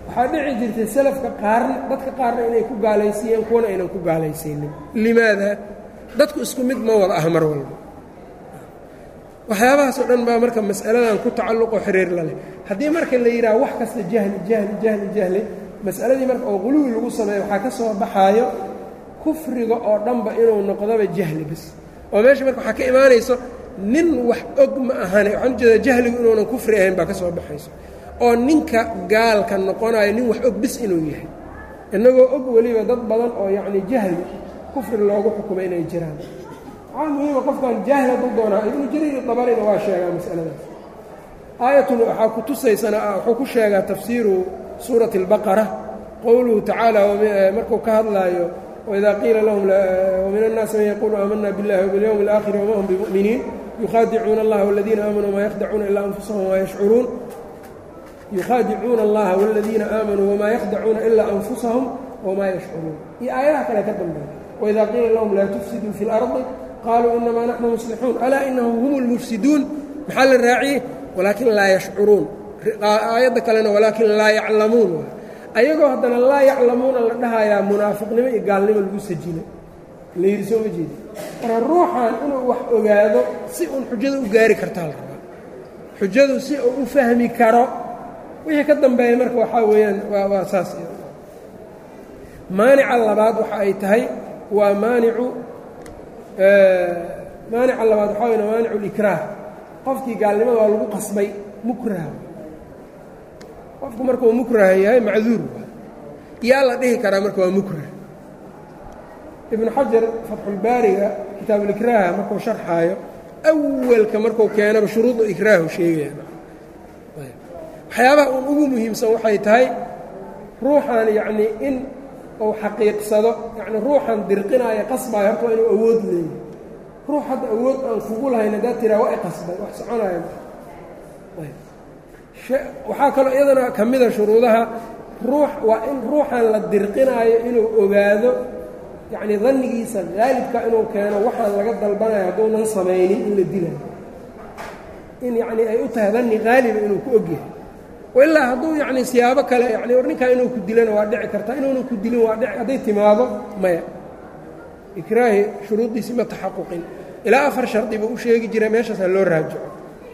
[SPEAKER 1] waxaa dhici jirtay salafka qaarna dadka qaarna inay ku gaalaysiiyeen kuwana aynan ku gaalaysiinin limaada dadku isku mid ma wada ah mar walba waxyaabahaasoo dhan baa marka mas'aladan ku tacalluqoo xiriir la leh haddii marka la yidhaha wax kasta jahli jahli jahli jahli mas'aladii marka oo quluwi lagu sameeyo waxaa ka soo baxaayo kufriga oo dhanba inuu noqdoba jahli bas oo meesha marka waxaa ka imaanayso nin wax og ma ahane waxaan ujeedaa jahligu inuunan kufri ahayn baa ka soo baxayso oo ninka gaalka noqonayo nin wax og bis inuu yahay innagoo og weliba dad badan oo yacni jahli kufri loogu xukumay inay jiraan waxaa muhiima qofkan jaahil hadduu doonaa ibnu jariir dabarina waa sheegaa mas'aladaas aayatun waxaa ku tusaysana wuxuu ku sheegaa tafsiiru suurati اlbaqara qowluhu tacaala markuu ka hadlaayo wإida qiila lahum wmin الnaasi man yaqulu aamana biاllahi wbiاlyowmi اlآkhiri wma hum bimؤminiin yukhaadicuuna اllaha wاladiina aamanuu ma yakdacuuna ilaa anfusahum wma yashcuruun yukhaadicuuna اllaha wاladiina aamanuu wmaa yakdacuuna ilaa anfusahum wmaa yashcuruun iyo aayadaha kale ka dambeeya wإida qiila lahum laa tufsiduu fi اlarضi qaluu inamaa naxnu muslixuun alaa inahum hum اlmufsiduun maxaa la raaciyey walaakin laa yashcuruun aayadda kalena walaakin laa yaclamuun ayagoo haddana laa yaclamuuna la dhahayaa munaafiqnimo iyo gaalnimo lagu sajino la yidhi soo ma jeedi marka ruuxan inuu wax ogaado si uun xujada u gaari kartaa la rabaa xujadu si uu u fahmi karo wixii ka dambeeya marka waxaa weeyaan waa waa saas maanica labaad waxa ay tahay waa maanicu maanica labaad waxaa weya maanicu likraah qofkii gaalnimada waa lagu qasbay mukraha qofku markuu mukrah yahay macduur yaa la dhihi karaa marka waa mukrah ibnu xajar fatxulbaariga kitaabulikraaha markuu sharxaayo awalka markuu keenaba shuruudu ikraahu sheegaya waxyaabaha uun ugu muhiimsan waxay tahay ruuxan yacnii in uu xaqiiqsado yacni ruuxan dirqinaayo qasbaayo horta waa inuu awood leeyahy ruux hadda awood aan kugu lahayn haddaad tiraa waa i qasbay wax soconaayo waxaa kaloo iyadana ka mida shuruudaha ruux waa in ruuxan la dirqinaayo inuu ogaado yacnii dannigiisa haalibka inuu keeno waxaan laga dalbanayo hadduunan samaynin in la dilayo in yacnii ay u tahay danni haaliba inuu ku ogyahay ilaa hadduu yacnii siyaabo kale yani war ninkaa inuu ku dilana waa dhici kartaa inuunan ku dilin waa dhici hadday timaado maya ikraahi shuruuddiisi ma taxaquqin ilaa afar shardi buu u sheegi jira meeshaasaa loo raajico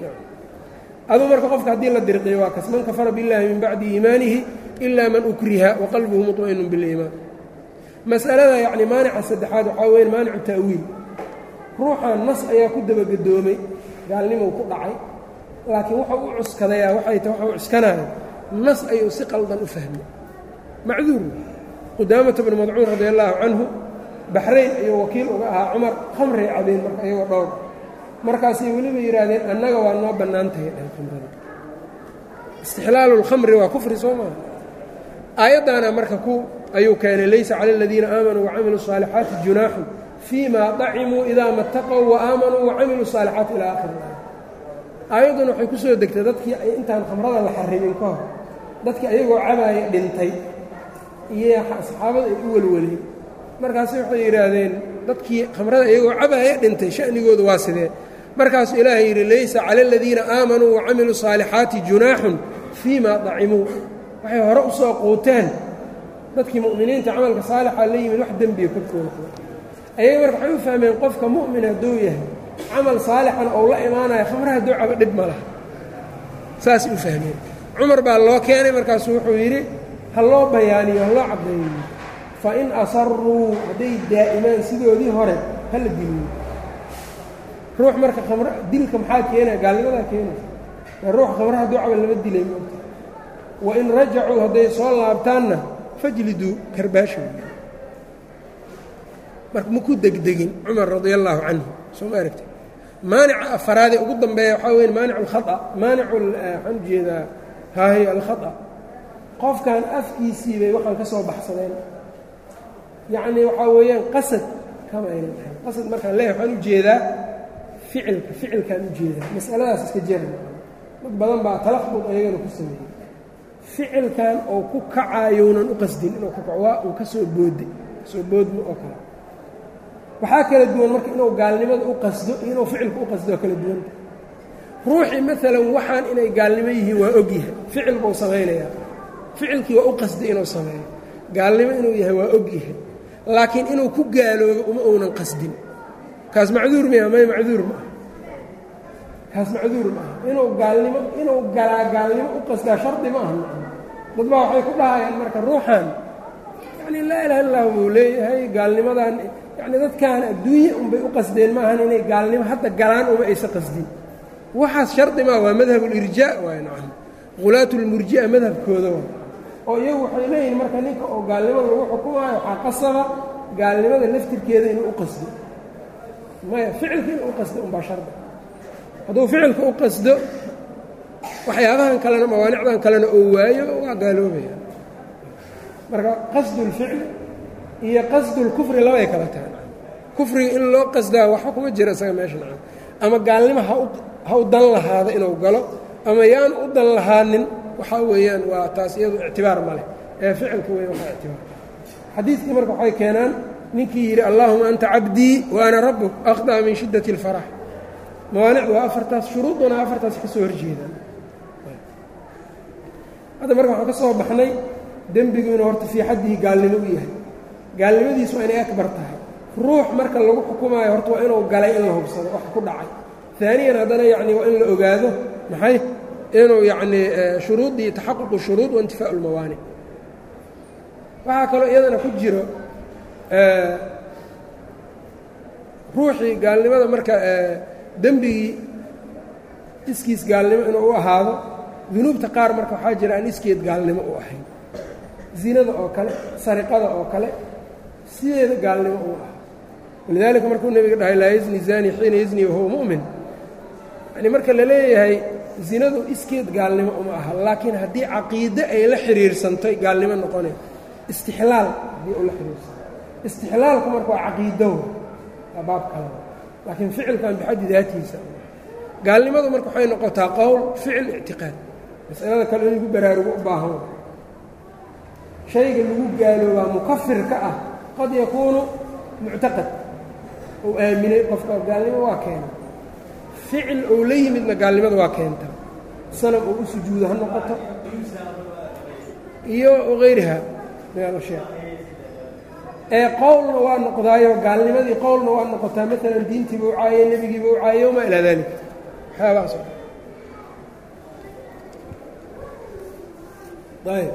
[SPEAKER 1] aduu marka qofka haddii la dirqiyo waa kas man kafara biاllahi min bacdi iimaanihi ilaa man ukriha waqalbuhu muطma'inu biاliimaan mas'alada yacni maanica saddexaad waxaa weya maanicu ta'wiil ruuxan nas ayaa ku dabagedoomay gaalnimou ku dhacay laakiin wuxuu u cuskadayaa waxay ta waxuu cuskanaayo nas ayuu si qaldan u fahmay macduur qudaamata bnu madcuun radi allaahu canhu baxrayn ayuu wakiil uga ahaa cumar khamray cabeen marka iyagoo dhowr markaasay weliba yidhaahdeen annaga waa noo bannaan tahay dhan khamrada istixlaalu اlkhamri waa kufri soo maaha aayaddaana marka ku ayuu keenay laysa cala aladiina aamanuu wacamiluu الصaalixaati junaaxun fii ma dacimuu idaa mataqow waaamanuu wacamiluu الصaalixaati ilaa akhir aaya aayadduna waxay ku soo degtay dadkii intaan khamrada la xarimin ka hor dadkii ayagoo cabaaya dhintay iyo saxaabada ay u welweleen markaase waxay yidhaahdeen dadkii khamrada iyagoo cabaaya dhintay sha'nigoodu waa sidee markaasuu ilaahay yidhi laysa cala aladiina aamanuu wacamiluu saalixaati junaaxun fii ma dacimuu waxay hore u soo quuteen dadkii mu'miniinta camalka saalixa la yimid wax dembiya korkooda ayaga marka waxay u fahmeen qofka mu'min hadduu yahay camal saalixan ou la imaanaya khamra hadduu cabo dhib ma laha saasay u fahmeen cumar baa loo keenay markaasuu wuxuu yidhi ha loo bayaaniyo ha loo caddeeyo fa in asaruu hadday daa'imaan sidoodii hore ha la diliyo ruux marka khamr dilka maxaa keenaya gaalnimadaa keenaya ruux khamra hadduu cabo lama dilay moogta wa in rajacuu hadday soo laabtaanna fajliduu karbaashow marka maku degdegin cumar radia allaahu canhu soo ma aragti maanica afaraadee ugu dambeeya waxaa weya maanic alkhaa maanicu waxaan ujeedaa haahy alkhata qofkan afkiisii bay waxaan ka soo baxsadeen yacnii waxaa weeyaan qasad kama aynan ahayn qasad markaan leeyahay waxaan ujeedaa ficilka ficilkaan ujeedaa mas'aladaas iska jera dad badan baa talaqbud ayagana ku sameeyey ficilkan oo ku kacaayounan u qasdin inuu ku kaco waa uu ka soo boode kasoo boodmo oo kale waxaa kala duwan marka inuu gaalnimada u qasdo iyo inuu ficilka u qasdo oo kala duwanta ruuxii maalan waxaan inay gaalnimo yihiin waa ogyahay ficil buu samaynayaa ficilkii waa u qasday inuu sameeyo gaalnimo inuu yahay waa og yahay laakiin inuu ku gaaloobo uma uunan qasdin kaas macduur miya may macduur ma aha kaas macduur ma aha inuu gaalnimo inuu galaa gaalnimo u qasdaa shardi ma aha dad baa waxay ku dhahayaan marka ruuxan yacni laa ilaha illah buu leeyahay gaalnimadan yacni dadkan adduunya unbay u qasdeen maahan inay gaalnimo hadda galaan uma aysa qasdin waxaas shardi maa waa madhabulirjaa waay nacam hulaatu lmurji'a madhabkooda waa oo iyagu waxay leeyihin marka ninka oo gaalnimada lagu xukumaayo waxaa qasaba gaalnimada laftirkeeda inuu u qasdo maya ficilka inuu u qasdo unbaa shardi hadduu ficilka u qasdo waxyaabahan kalena mawaanicdan kalena oo waayo waa gaaloobaya marka qasdulficli iyo qasdulkufri labay kala tahay kufriga in loo qasdaa waxba kuma jira isaga meesha nacan ama gaalnimo ha u dan lahaado inuu galo ama yaan u dan lahaanin waxaa weeyaan waa taas iyadu ictibaar ma leh ee ficilka weya waxaa ictibaar xadiidkii marka waxay keenaan ninkii yidhi allaahuma anta cabdii wa ana rabbuk akhdaa min shiddati اlfarax mawaanicdu waa afartaas shuruuduna afartaas ka soo horjeedaan hadda marka waxaan ka soo baxnay dembigu inuu horta fii xaddihi gaalnimo u yahay gaalnimadiisu waa inay akbar tahay ruux marka lagu xukumaayo horta waa inuu galay in la hubsado wax ku dhacay aaniyan haddana yacni waa in la ogaado maxay inuu yacnii shuruuddii taxaququ shuruud waintifaau lmawaanic waxaa kaloo iyadana ku jiro ruuxii gaalnimada marka dembigii iskiis gaalnimo inuu u ahaado dunuubta qaar marka waxaa jira aan iskeed gaalnimo u ahayn zinada oo kale sariqada oo kale sideeda gaalnimo uu aha walidaalika markuu nebiga dhahay laa yazni zani xiina yazni wahuwa mu'min yani marka la leeyahay zinadu iskeed gaalnimo uma aha laakiin haddii caqiide ay la xiriirsantay gaalnimo noqonay istixlaal haddii u la xiriirsantay istixlaalku marka waa caqiidow waa baab kale laakiin ficilkan bixaddi daatiisa gaalnimadu marka waxay noqotaa qowl ficil ictiqaad masalada kale in lagu baraarugo u baahan shayga lagu gaaloobaa mukafirka ah qad yakuunu muctaqad ou aaminay qofka gaalnimo waa keena ficil ou la yimidna gaalnimada waa keentaa sanab oo u sujuudo ha noqoto iyo hayriha min alashyaa ee qowlna waa noqdaayo gaalnimadii qowlna waa noqotaa maalan diintiiba u caaye nebigiiba u caaye wamaa ilaa dalik waxyaabahaas ayb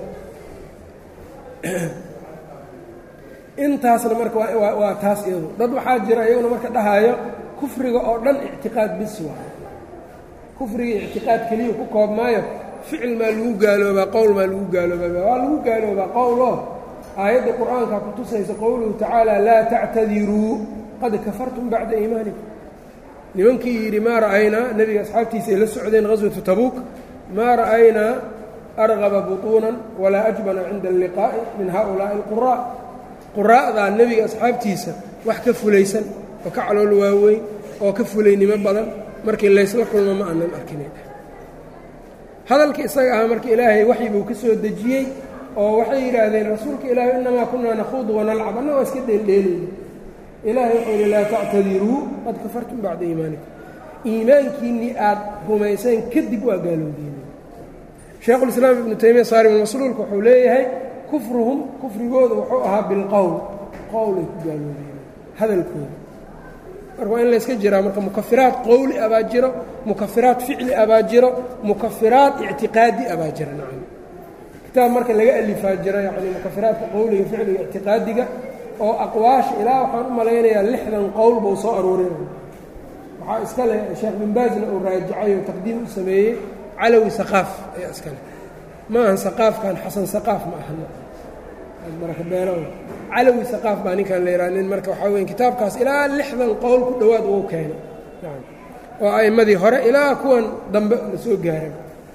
[SPEAKER 1] intaasna marka waa taas iyadu dad waxaa jira iyaguna marka dhahaayo kufriga oo dhan ictiqaad bis waayo kufriga ictiqaad keliya ku koob maayo ficil maa lagu gaaloobaa qowl maa lagu gaaloobaa waa lagu gaaloobaa qowloo aayadda qur-aanka ku tusaysa qowluhu tacaala laa tactadiruu qad kafartum bacda iimaanikum nimankii yidhi maa ra'aynaa nebiga asxaabtiisa ay la socdeen ghaswatu tabuuk maa ra'aynaa argaba butuunan walaa ajbana cinda alliqaa'i min haؤulaa'i alquraa quraa'daa nebiga asxaabtiisa wax ka fulaysan oo ka calool waaweyn oo ka fulaynimo badan markii laysla kulmo ma aanan arkinay hadalka isaga ahaa marka ilaahay waxyi buu ka soo dejiyey oo waxay yidhaahdeen rasuulka ilaahay innamaa kunaa nakhuudu wanalcab anna waa iska dheeldheelayna ilaahay wuxuu yidhi laa tactadiruu qad kafartum bacda iimaanikum iimaankiinnii aad rumayseen kadib waa gaalowdiina sheekhulislaam ibnu taymiya saarimulmasluulka wuxuu leeyahay kufruhum kufrigooda wuxuu ahaa bilqowl qowlay ku gaaloobeen hadalkooda marka waa in layska jiraa marka mukafiraat qowli abaa jiro mukafiraat ficli abaa jiro mukafiraat ictiqaadi abaa jira nacam kitaab marka laga alifaa jira yacni mukafiraadka qowliga ficliga ictiqaadiga oo aqwaasha ilaa waxaan u malaynayaa lixdan qowl buu soo aruurinaya waxaa iska leh sheekh bin baasna uu raajacay oo taqdiim u sameeyey calawi saqaaf ayaa iska leh ma ahan saqaafkan xasan saqaaf ma aha marakabeelo calawi saqaaf baa ninkan la yidhaha nin marka waxaa weya kitaabkaas ilaa lixdan qowl ku dhowaad uu keenay oo a'immadii hore ilaa kuwan dambe la soo gaaray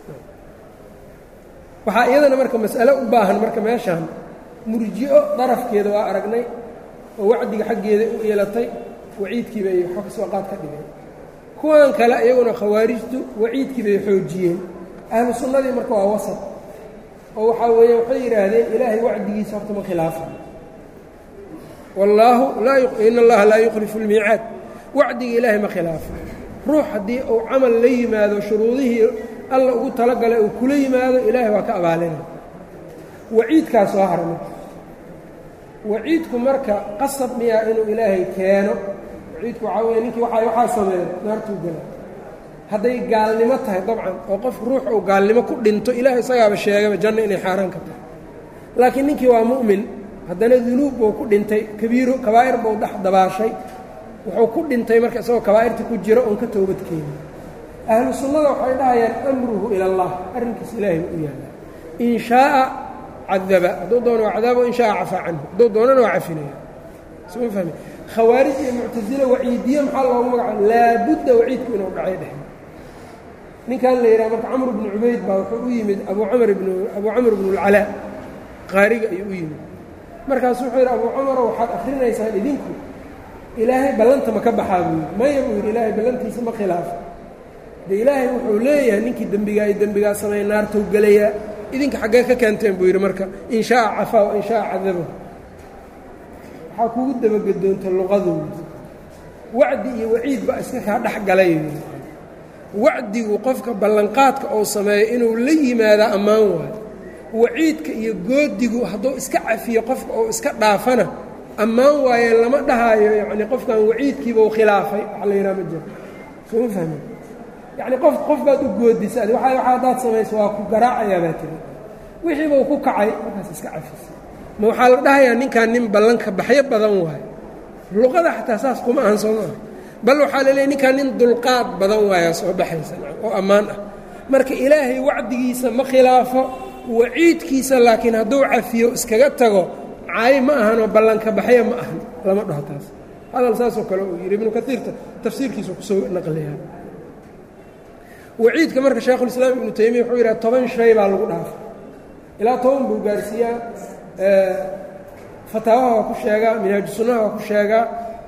[SPEAKER 1] waxaa iyadana marka mas'alo u baahan marka meeshaan murji'o darafkeeda waa aragnay oo wacdiga xaggeeda u yeelatay waciidkii bay waxba ka soo qaad ka dhigeen kuwan kale iyaguna khawaarijtu waciidkii bay xoojiyeen ahlu sunnadii marka waa wasad oo waxaa weeye waxay yidhaahdeen ilaahay wacdigiisa horta ma khilaafa wallaahu in allaha laa yukhlifu اlmiicaad wacdiga ilaahay ma khilaafa ruux haddii uu camal la yimaado shuruudihii alla ugu talagalay uu kula yimaado ilaahay waa ka abaalina waciidkaa soo hara marka waciidku marka qasab miyaa inuu ilaahay keeno waciidku waxaa weeye ninkii waa waxaa sameeya naartuu gala hadday gaalnimo tahay dabcan oo qof ruux uu gaalnimo ku dhinto ilaah isagaaba sheegaba janno inay xaaraan ka tahay laakiin ninkii waa mu'min haddana dunuub buu ku dhintay kabiiro kabaa'ir buu dhex dabaashay wuxuu ku dhintay marka isagoo kabaa'irta ku jiro oon ka toobad keenin ahlu sunnada waxay dhahayaan amruhu ila allah arrinkiis ilaahay u yaallaa in shaaa cadaba hadduu doono waa cadaabo in shaaa cafaa canhu hadduu doonana waa cafinaya suma fahmi khawaarij iyo muctasile waciidiye maxaa loogu magacaaba laabudda waciidku inuu dhacay dheh ninkan la yidhaha marka camr bnu cubayd baa wuxuu u yimid abu camr bn abuu camr bnu اlcalaa qaariga ayuu u yimid markaasu wuxuu yidhi abuu camaro waxaad akrinaysaan idinku ilaahay ballanta ma ka baxaa buu yidhi maya buu yidhi ilaahay ballantiisa ma khilaafo de ilaahay wuxuu leeyahay ninkii dembigaa iyo dembigaa sameeya naartou gelayaa idinka xaggee ka keenteen buu yidhi marka in shaaa cafaa wa in shaaa cadaba waxaa kugu dabagedoonta luqadooda wacdi iyo waciid baa iska kaa dhex galay wacdigu qofka ballanqaadka ou sameeyo inuu la yimaadaa ammaan waayo waciidka iyo goodigu hadduu iska cafiyo qofka ou iska dhaafana ammaan waaye lama dhahaayo yacni qofkan waciidkiiba u khilaafay wax la yidhaha ma jiro sooma fahmi yacni qof qof baad u goodisa adi waa waxa haddaad samayso waa ku garaacayaa baa tiri wixiibau ku kacay markaas iska cafisa ma waxaa la dhahayaa ninkan nin ballanka baxyo badan waayo luqada xataa saas kuma ahan soo maaha bal waxaa la leeyay ninkan nin dulqaad badan waayaa soo baxaysa oo ammaan ah marka ilaahay wacdigiisa ma khilaafo waciidkiisa laakiin hadduu cafiyo iskaga tago caayi ma ahanoo ballanka baxya ma ahan lama dhaho taas hadal saasoo kale uu yidhi ibnu kaiirta tafsiirkiisa kusoo naqliyaa waciidka marka shaekhulislaam ibnu taymiya wuxuu yidhaha toban shay baa lagu dhaafa ilaa toban buu gaarsiiyaa fataawaha waa ku sheegaa minhaaju sunnaha waa ku sheegaa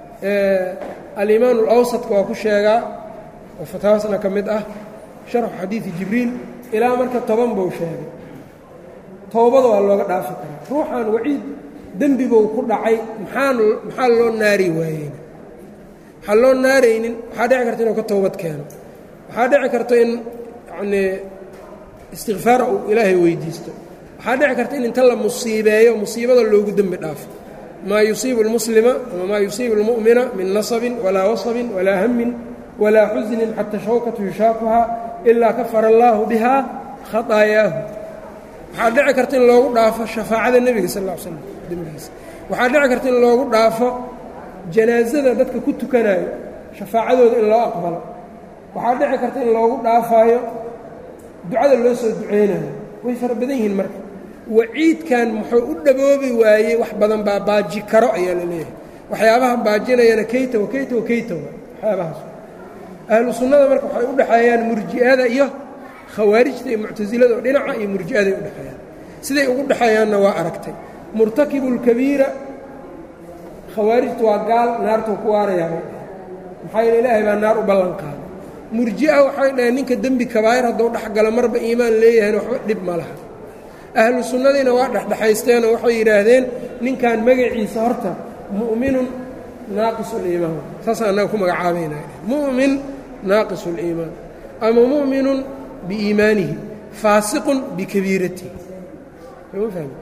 [SPEAKER 1] alimaan alawsadka waa ku sheegaa oo fataawasna ka mid ah sharxu xadiidi jibriil ilaa marka toban buu sheegay towbada waa looga dhaafi karaa ruuxaan waciid dembibou ku dhacay maxaan maxaa loo naari waayeyna waxaa loo naaraynin waxaa dhici karta inuu ka towbad keeno waxaa dhici karta in yacnii istikfaara uu ilaahay weydiisto waxaa dhici karta in inta la musiibeeyo musiibada loogu dembi dhaafo maa yusiibu اlmuslima ama maa yusiibu اlmu'mina min nasabin walaa wasabin walaa hamin walaa xusnin xata shawkatu yushaakuhaa ilaa kafara allaahu biha khaطaayaahu waxaa dhici karta in loogu dhaafo shafaacada nebiga sal ا l slam dembigiisa waxaa dhici karta in loogu dhaafo janaasada dadka ku tukanayo shafaacadooda in loo aqbalo waxaa dhici karta in loogu dhaafaayo ducada loo soo duceynayo way fara badan yihiin marka waciidkan muxuu u dhaboobi waayey wax badan baa baaji karo ayaa la leeyahay waxyaabaha baajinayana kayta wa kayta wa kayta wa waxyaabahaas ahlu sunnada marka waxay u dhexeeyaan murji'ada iyo khawaarijta iyo muctasilada oo dhinaca iyo murji'aday u dhexeeyaan siday ugu dhexeeyaanna waa aragtay murtakibu lkabiira khawaarijtu waa gaal naartuu ku waarayaa maxaa yeele ilaahay baa naar u ballan qaaday murji'a waxay dhaheen ninka dembi kabaa'ir hadduu dhex galo marba iimaan leeyahayna waxba dhib ma laha ahlu sunnadiina waa dhexdhexaysteenoo waxay yidhaahdeen ninkan magaciisa horta mu'minun naaqisu liimaan saasaan annaga ku magacaabayna mu'min naaqisu liimaan ama mu'minun biiimaanihi faasiqun bikabiiratihi soma fahmi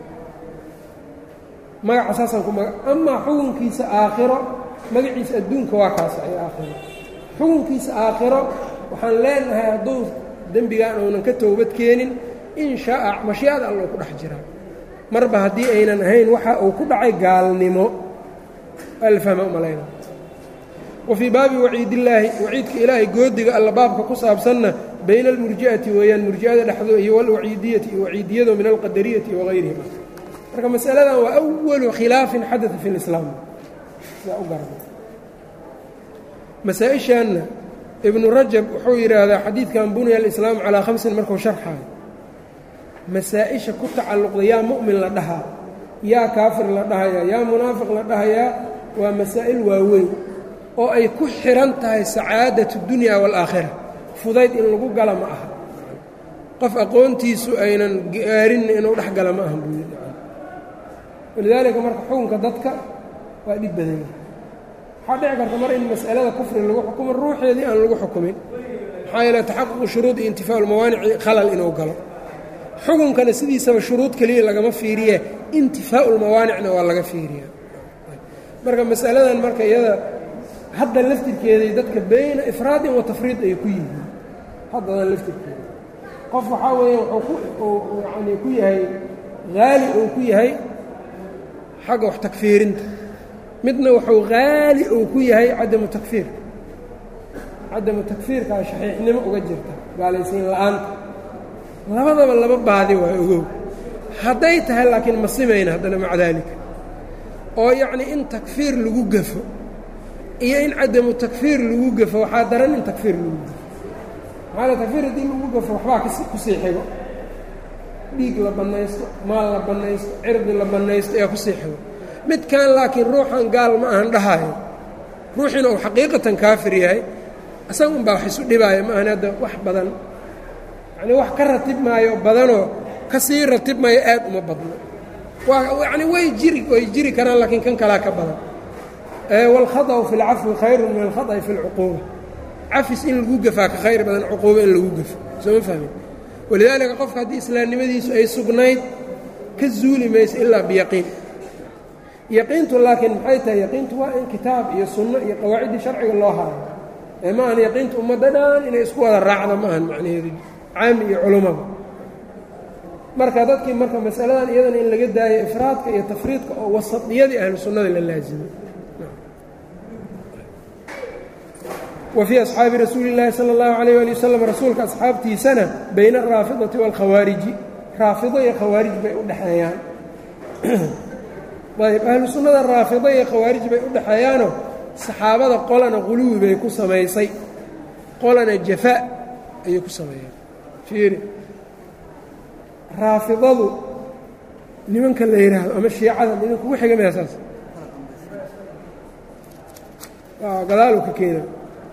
[SPEAKER 1] magaca saasaan ku maga amaa xukunkiisa aakhiro magaciisa adduunka waa kaasa ay aakhiro xukunkiisa aakhiro waxaan leenahay hadduu dembigaan uunan ka toobad keenin in shaaa mashiicada alloo ku dhex jiraa marba haddii aynan ahayn waxa uu ku dhacay gaalnimo alfahma umalayna wa fii baabi waciidillaahi waciidka ilaahay goodiga alla baabka ku saabsanna bayna almurji'ati weeyaan murji'ada dhexdoo iyo walwaciidiyati iyo waciidiyado min alqadariyati wahayrihim marka masaladan waa awalu khilaafin xadada fi lislaam sidaa u garana masaa-ishaanna ibnu rajab wuxuu yidhaahdaa xadiidkan buniya alislaamu calaa khamsin markuu sharxaayo masaa-isha ku tacalluqda yaa mu'min la dhahaa yaa kaafir la dhahayaa yaa munaafiq la dhahayaa waa masaa'il waaweyn oo ay ku xihan tahay sacaadatu dunya waalaakhira fudayd in lagu gala ma aha qof aqoontiisu aynan gaarinna inuu dhex gala ma aha buu yidhi walidaalika marka xukunka dadka waa dhib badan yahay waxaa dhici karta mar in mas'alada kufri lagu xukumo ruuxeedii aan lagu xukumin maxaa yeele taxaququ shuruudi intifaaءu lmawaanici khalal inuu galo xukunkana sidiisaba shuruud keliya lagama fiiriye intifaau lmawaanicna waa laga fiiriya marka masaladan marka iyada hadda laftirkeeday dadka bayna ifraadin wa tafriid ay ku yihiin haddadan laftirkeeda qof waxaa weeya wuxuu yani ku yahay haali uu ku yahay xagga wax takfiirinta midna wuxuu haali uu ku yahay cadamu takfiirka cadamu takfiirkaa shaxiixnimo uga jirta gaalaysiin la'aanta labadaba laba baadi waa ogow hadday tahay laakiin ma simayna haddana maca daalika oo yacnii in takfiir lagu gafo iyo in cadamu takfiir lagu gafo waxaa daran in takfiir lagu gafo maxaala takfiir haddii lagu gafo waxbaa kusii xigo dhiig la bannaysto maal la bannaysto cirdi la bannaysto ayaa kusii xigo midkan laakiin ruuxan gaal ma ahan dhahaayo ruuxiina uu xaqiiqatan kaafir yahay isaga unbaa wax isu dhibaayo ma ahan hadda wax badan yacnii wax ka ratib maayo badanoo ka sii ratib maayo aad uma badno waa yacni way jiri way jiri karaan laakiin kan kalaa ka badan waalkhaطأu fi اlcafwi khayru min alkhaطأi fi اlcuquuba cafis in lagu gafaa ka khayr badan cuquubo in lagu gafo soo ma fahmin walidaalika qofka haddii islaamnimadiisu ay sugnayd ka zuuli mayso ilaa biyaqiin yaqiintu laakiin maxay tahay yaqiintu waa in kitaab iyo sunno iyo qawaaciddii sharciga loo haayo ee ma ahan yaqiintu ummadda dhan inay isku wada raacda ma ahan macnaheedu caami iyo culummada marka dadkii marka masaladan iyadana in laga daayo ifraadka iyo tafriidka oo wasadiyadii ahlu sunnada la laazimay wa fii asxaabi rasuuli اllaahi salى اllahu alayh ali wasalam rasuulka asxaabtiisana bayna araafidati wاlkhawaariji raafido iyo khawaarij bay u dhexeeyaan ayb ahlu sunnada raafido iyo khawaarij bay u dhexeeyaanoo saxaabada qolana quluwi bay ku samaysay qolana jafa ayay ku sameeyeen fiiri raafidadu nimanka la yidhaahdo ama shiicada nimanka ugu xiga maya saas gadaalu ka keena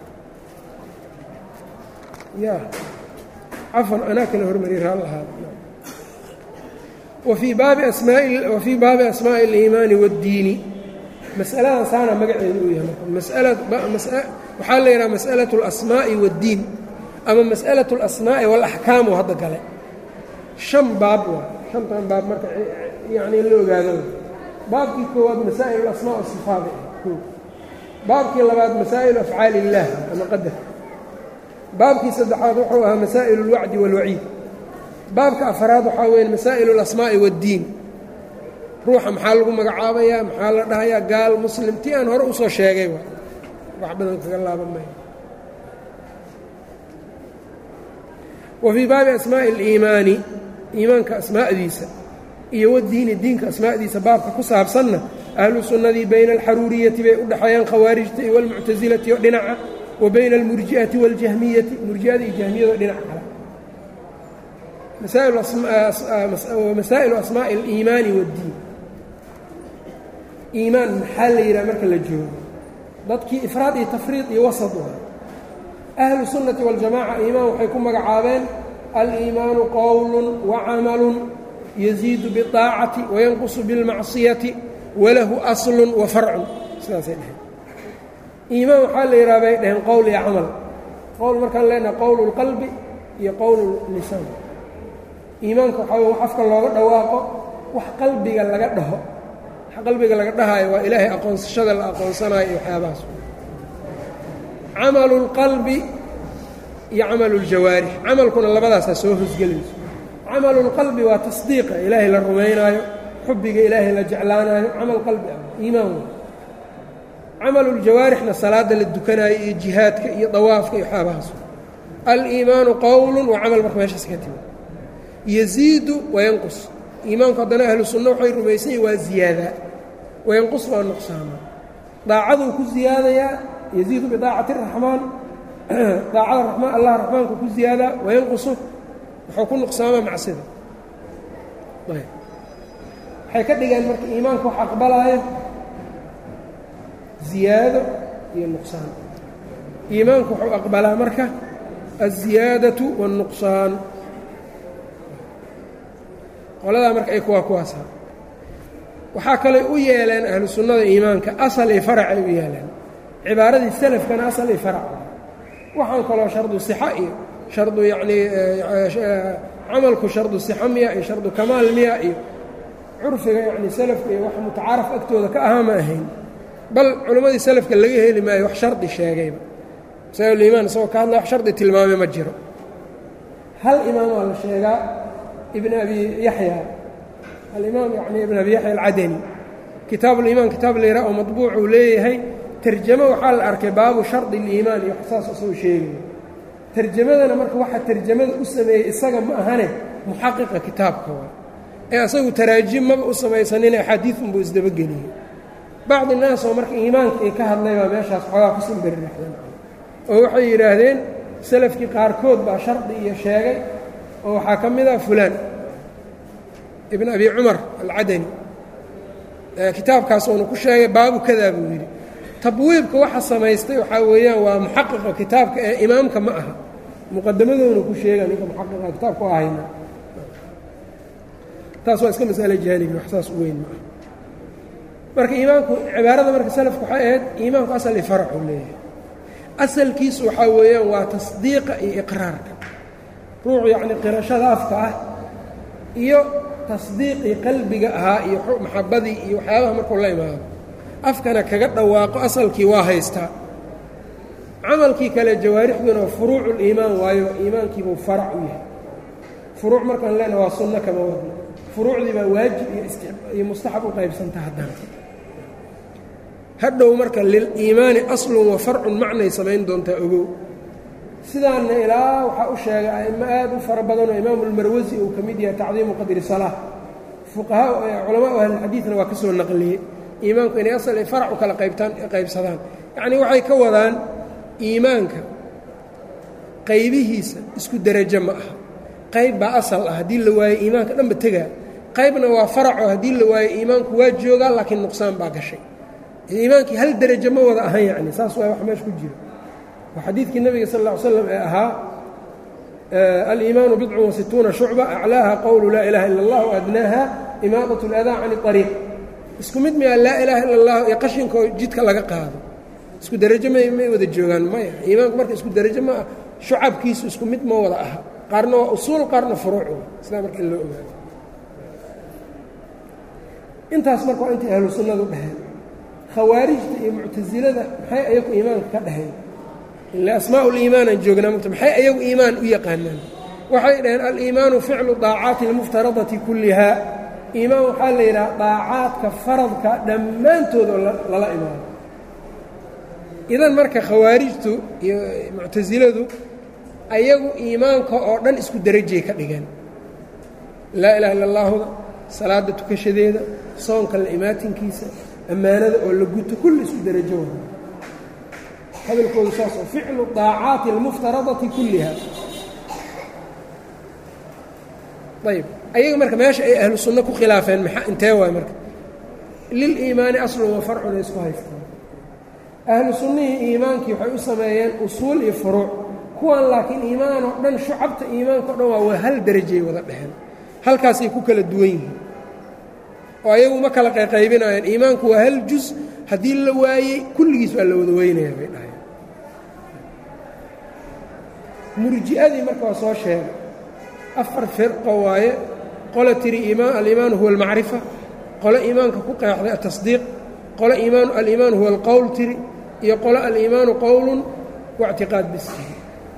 [SPEAKER 1] ya cafan anaa kala hormariyay raal ahaada wfii baabi asmaai wafii baabi asmaaءi اliimaani waاddiini masaladan saana magaceedu uu yahay waxaa la yidhaha masأalaة اlasmaaءi waاddiin ama masأalaة اlasmaaءi wاlaxkaamu hadda gale شhan baab waa shantan baab marka yani la ogaado baabkii koowaad masaa'il اlasmاء wالصifaat baabkii labaad masaa'il afcaal الlah ama qadar baabkii saddexaad wuxuu ahaa masaa'il اlwacdi wاlwaciid baabka afaraad waxaa weeye masaa'il اlasmaa'i waaddiin ruuxa maxaa lagu magacaabayaa maxaa la dhahayaa gaal muslim tii aan hore usoo sheegay wax badan kaga laaban maya wa fii baabi asmaa'i اliimaani iimaanka asmaa'diisa iyo wadiini diinka asmaa'diisa baabka ku saabsanna ahlu sunnadii bayna alxaruuriyati bay u dhexeeyaan khawaarijta iyo walmuctasilati oo dhinaca wa bayna almurji'ati waاljahmiyati murji'ada iyo jahmiyado dhinac kale masaa'ilu asmaa'i اliimaani waاddiin iimaan maxaa la yidhaha marka la joogo dadkii ifraad iyo tafriid iyo wasad u ahlu sunnati waاljamaca iimaan waxay ku magacaabeen aliimaanu qowlu wacamalun yaziidu biطaacati wayanqusu biاlmacsiyati walahu aslu wa farcun sidaasay dheheen iimaan waxaa la yidhaha bay dhaheen qowl iyo camal qowl markaan leenahay qowl اlqalbi iyo qowl lisaan iimaanka waxaa wey wax afka looga dhawaaqo wax qalbiga laga dhaho wax qalbiga laga dhahaayo waa ilaahay aqoonsashada la aqoonsanayo iyo waxyaabahaas camalu اlqalbi iyo camalu اljawaarix camalkuna labadaasaa soo hosgelayso camalu اlqalbi waa tasdiiqa ilaahay la rumaynaayo xubbiga ilaahay la jeclaanaayo camal qalbi ah iimaan wey camalu ljawaarixna salaadda la dukanaayo iyo jihaadka iyo dawaafka iyo waxyaabahaas aliimaanu qowlu waa camal marka meeshaas ka timi yaziidu wayanqus iimaanku haddana ahlu sunna waxay rumaysan yihin waa ziyaadaa wayanqus waa nuqsaamaa daacaduu ku ziyaadayaa yaziidu bidaacati raxmaan daacada ramaan allah raxmaanku ku ziyaadaa wayanqusu wuxuu ku nuqsaamaa macsida waxay ka dhigeen marka iimaanka wax aqbalaayo ziyaado iyo nuqsaan iimaanku wuxuu aqbalaa marka الziyaadaة والnuqsaan qoladaa marka ay kuwaa kuwaasa waxaa kaley u yeeleen ahlu sunnada iimaanka asal iyo farac ay u yeeleen cibaaradii selafkana asal iyo farac waxaan kaloo shardu صixa iyo shardu yacnii camalku shardu sixa miya iyo shardu kamaal miya iyo curfiga yacni salafka iyo wax mutacaaraf agtooda ka ahaa ma ahayn bal culimmadii salafka laga heli maayo wax shardi sheegayba masaa'iliimaan isagoo ka hadlaya wax shardi tilmaame ma jiro hal imaamaa la sheegaa ibn abi yaxya alimaam yacni ibn abi yaxya alcadani kitaabuliimaan kitaab layraa oo madbuuc uu leeyahay tarjamo waxaa la arkay baabu shardi iliimaan iyo saas isagoo sheegaya tarjamadana marka waxaa tarjamada u sameeyey isaga ma ahane muxaqiqa kitaabka waa ee asagu taraajim maba u samaysanine axaadiidunbuu isdabageliyey bacdi naas oo marka iimaanka ay ka hadlay baa meeshaas xoogaa ku simbiriraxdeen oo waxay yidhaahdeen salafkii qaarkood baa shardi iyo sheegay oo waxaa ka mid ah fulaan ibn abi cumar alcadani kitaabkaas uuna ku sheegay baabu kadaa buu yidhi tabwiibka waxa samaystay waxaa weeyaan waa muxaqiqa kitaabka ee imaamka ma aha muqadamadoona ku sheega ninka muxaqiqa kitaabka u ahayna taas waa iska masale jaanibi wax saas u weyn ma aha marka iimaanku cibaarada marka salafku waxay ahayd iimaanku asal i faracu leeyahay asalkiisu waxaa weeyaan waa tasdiiqa iyo iqraarka ruuxu yacni qirashada afka ah iyo tasdiiqii qalbiga ahaa iyo maxabadii iyo waxyaabaha markuu la imaado afkana kaga dhawaaqo asalkii waa haystaa camalkii kale jawaarixduna furuucu liimaan waayo iimaankiibuu farac u yahay furuuc markaan leena waa sunno kama wadno furuucdii baa waajib iyo mustaxab u qaybsanta haddana hadhow marka liliimaani aslun wa farcun macnay samayn doontaa ogow sidaanna ilaa waxaa u sheegay a'imo aad u fara badanoo imaamu ulmarwasi uu ka mid yahay tacdiimu qadri salaa fuqahaa culamaau ahlilxadiidna waa ka soo naqliyey iimaanku inay asal ay farac u kala qaybtaan qaybsadaan yacnii waxay ka wadaan iimaanka qaybihiisa isku derajo ma aha qayb baa asal ah haddii la waayo iimaanka dhanba tegaa qaybna waa faraco haddii la waayo iimaanku waa joogaa laakiin nuqsaan baa gashay iimaankii hal derajo ma wada ahan yacni saas waa wax meesha ku jiro waa xadiidkii nabiga sal lla ly slam ee ahaa aliimaanu bidcun wasituuna shucba aclaaha qowlu laa ilaha ila اllah adnaaha imaadat اladaa can اariiq isku mid miyaa laa ilaaha ila اllah iyo qashinkaoo jidka laga qaado isku derajo may may wada joogaan maya iimaanku marka isku derajo ma ah shucabkiisu isku mid ma wada aha qaarna waa usuul qaarna furuuc sidaa marka in loo ogaado intaas marka waa intay ahlu sunnadu dhaheen khawaarijta iyo muctasilada maxay ayagu iimaanka ka dhaheen ila asmaau liimaanaan joognaa mugta maxay ayagu iimaan u yaqaanaan waxay dhaheen aliimaanu ficlu daacaati almuftaradati kullihaa iimaan waxaa la yidhaha daacaadka faradka dhammaantood oo lala imaano idan marka khawaarijtu iyo muctasiladu ayagu iimaanka oo dhan isku derajay ka dhigeen laa ilaha illa allaahuda salaada tukashadeeda soonka la imaatinkiisa ammaanada oo la guto kulli isku derajo wada hadalkoodu saas oo ficlu daacaati almuftaradati kulliha ayb ayaga marka meesha ay ahlu sunno ku khilaafeen maa intee waay marka liliimaani aslun wa farcun ay isku haystaan ahlu sunnihii iimaankii waxay u sameeyeen usuul iyo furuuc kuwan laakiin iimaan oo dhan shucabta iimaanka o dhan waa waa hal derajay wada dheheen halkaasay ku kala duwan yihiin oo ayagu ma kala qayqaybinayaan iimaanku waa hal jus haddii la waayey kulligiis waa la wada weynaya bay dhaheen murji'adii marka waa soo sheegay afar firqo waaye qole tiri iimaan aliimaanu huwa almacrifa qole iimaanka ku qeexday atasdiiq qole iimaan aliimaanu huwa alqowl tiri iyo qole aliimaanu qowlun waictiqaad bis tiri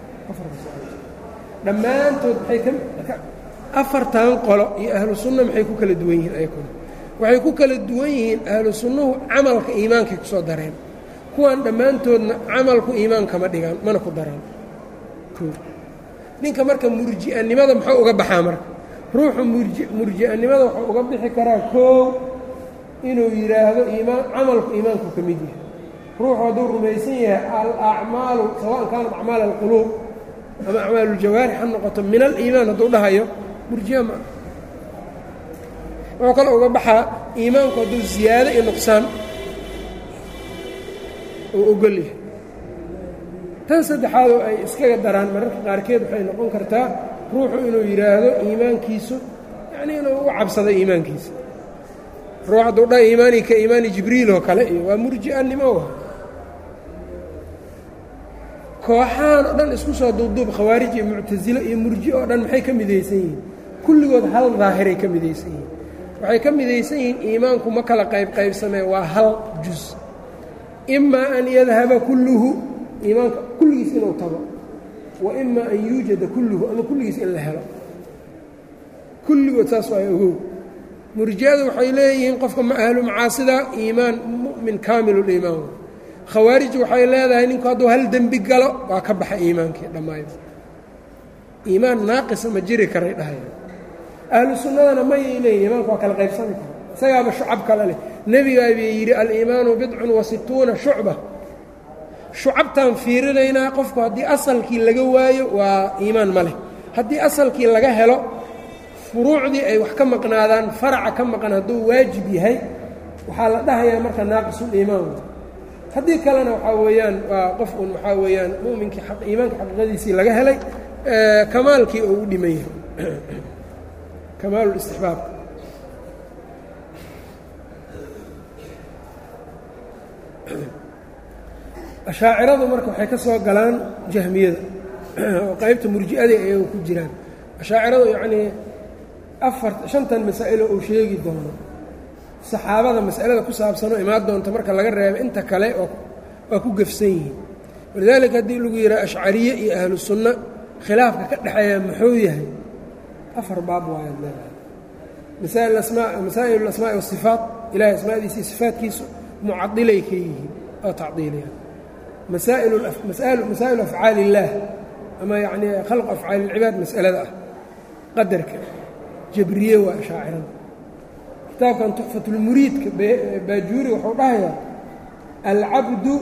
[SPEAKER 1] dhammaantood maxay ka afartan qolo iyo ahlu sunna maxay ku kala duwan yihiin ayakuna waxay ku kala duwan yihiin ahlu sunnuhu camalka iimaankay ku soo dareen kuwan dhammaantoodna camalku iimaan kama dhigaan mana ku daraan ninka marka murji'animada muxuu uga baxaa marka ruuxu murji murji'animada wuxuu uga bixi karaa koow inuu yidhaahdo iimaan camalku iimaanku ka mid yahay ruuxu hadduu rumaysan yahay alacmaalu sawaan kaanat acmaal alquluub ama acmaaluuljawaarix ha noqoto min aliimaan hadduu dhahayo murji'a ma wuxuu kale uga baxaa iimaanku hadduu ziyaado iyo nuqsaan uu ogol yahay tan saddexaad oo ay iskaga daraan mararka qaarkeed waxay noqon kartaa ruuxu inuu yidhaahdo iimaankiisu yacnii inuu u cabsado iimaankiisa ruux hadduu dha iimaanii ka iimaani jibriil oo kale iyo waa murji'annimo wa kooxahan oo dhan isku soo duubduub khawaarij iyo muctasilo iyo murji oo dhan maxay ka midaysan yihiin kulligood hal daahiray ka midaysan yihiin waxay ka midaysan yihiin iimaanku ma kala qayb qaybsamee waa hal jus imaa an yadhaba kulluhu iimaanka kulligiis inuu tago wa imaa an yuujada kulluhu ama kulligiis in la helo kulligood saas waa ogow murji'adu waxay leeyihiin qofka ma ahlu macaasida iimaan mu'min kaamiluliimaan khawaarij waxay leedahay ninku hadduu hal dembi galo waa ka baxa iimaankii dhammaayba iimaan naaqisa ma jiri karay dhahaya ahlu sunnadana mayay leeyihin iimaanku waa kala qaybsami kara isagaaba shucab kale leh nebigaa bay yidhi aliimaanu bidcun wa situuna shucba shucabtaan fiirinaynaa qofku haddii asalkii laga waayo waa iimaan ma leh haddii asalkii laga helo furuucdii ay wax ka maqnaadaan faraca ka maqan hadduu waajib yahay waxaa la dhahayaa marka naaqisuliimaan haddii kalena waxaa weeyaan waa qof un waxaa weeyaan muminkii iimaanka xaqiiqadiisii laga helay kamaalkii oo u dhiman yahay kamaalulistixbaab ashaaciradu marka waxay ka soo galaan jahmiyada oo qaybta murji'ada ayaga ku jiraan ashaaciradu yacnii afar shantan masaa'ilo uu sheegi doono saxaabada mas'alada ku saabsanoo imaan doonta marka laga reebo inta kale waa ku gefsan yihiin walidaalika haddii lagu yidhaha ashcariye iyo ahlu sunna khilaafka ka dhexeeya muxuu yahay afar baab waayaad leedahay masaa'il asmaa masaa'il alasmaa'i wasifaat ilahay asmaadiisa iyo sifaatkiisu mucadilay ka yihiin oo tacdiiliyaan masaa'ilu masaa'ilu afcaali illaah ama yacnii khalqu afcaali ilcibaad mas'alada ah qadarka jabriye waa ashaacirada kitaabkan tuxfatulmuriidka baajuuri wuxuu dhahayaa alcabdu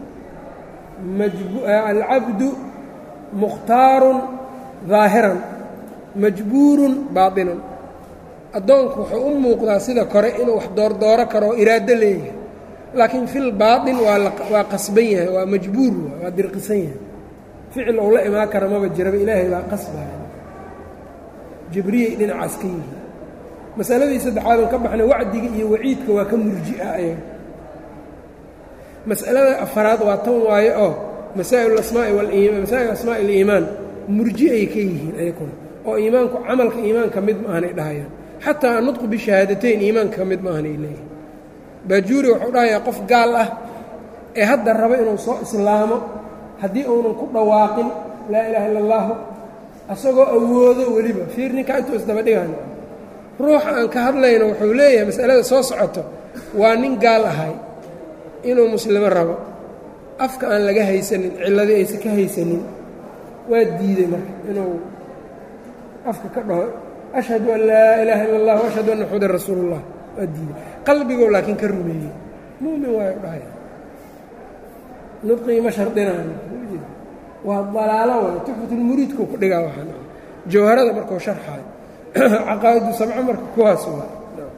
[SPEAKER 1] alcabdu mukhtaarun daahiran majbuurun baatinan addoonku wuxuu u muuqdaa sida kore inuu wax doordooro karo oo iraado leeyahay laakiin fil baatin waa qasban yahay waa majbuur waa dirqisan yahay ficil ou la imaan kara maba jiraba ilaahay baa qasbaya jibriyay dhinacaas ka yihiin masaladii saddexaadan ka baxnay wacdiga iyo waciidka waa ka murji'a ayaga mas'alada afaraad waa tan waaye oo masaa'il asmaai masaa'il asmaa'i aliimaan murji'ay ka yihiin ayakuna oo iimaanku camalka iimaanka mid ma ahanay dhahayaan xataa annudqu bishahaadateyn iimaanka ka mid ma ahanay leeyihin baajuuri wuxuu dhahayaa qof gaal ah ee hadda raba inuu soo islaamo haddii uunan ku dhawaaqin laa ilaaha illa allaahu asagoo awoodo weliba fiir ninkaa intuu isdaba dhigaan ruuxa aan ka hadlayno wuxuu leeyahay masalada soo socoto waa nin gaal ahay inuu muslimo rabo afka aan laga haysanin cilladii aysan ka haysanin waa diiday marka inuu afka ka dhaho ashhadu an laa ilaaha illa allah ashhadu anna maxamudan rasuulullah waa diiday qalbigow laakiin ka rumeeyey mu'min waayo dhahaya nudqii ma shardinaayo waa dalaalo waay tuxfatulmuriidku ku dhigaa waxaan jawharada markuu sharxaayo caqaa'idu sabco marka kuwaas waa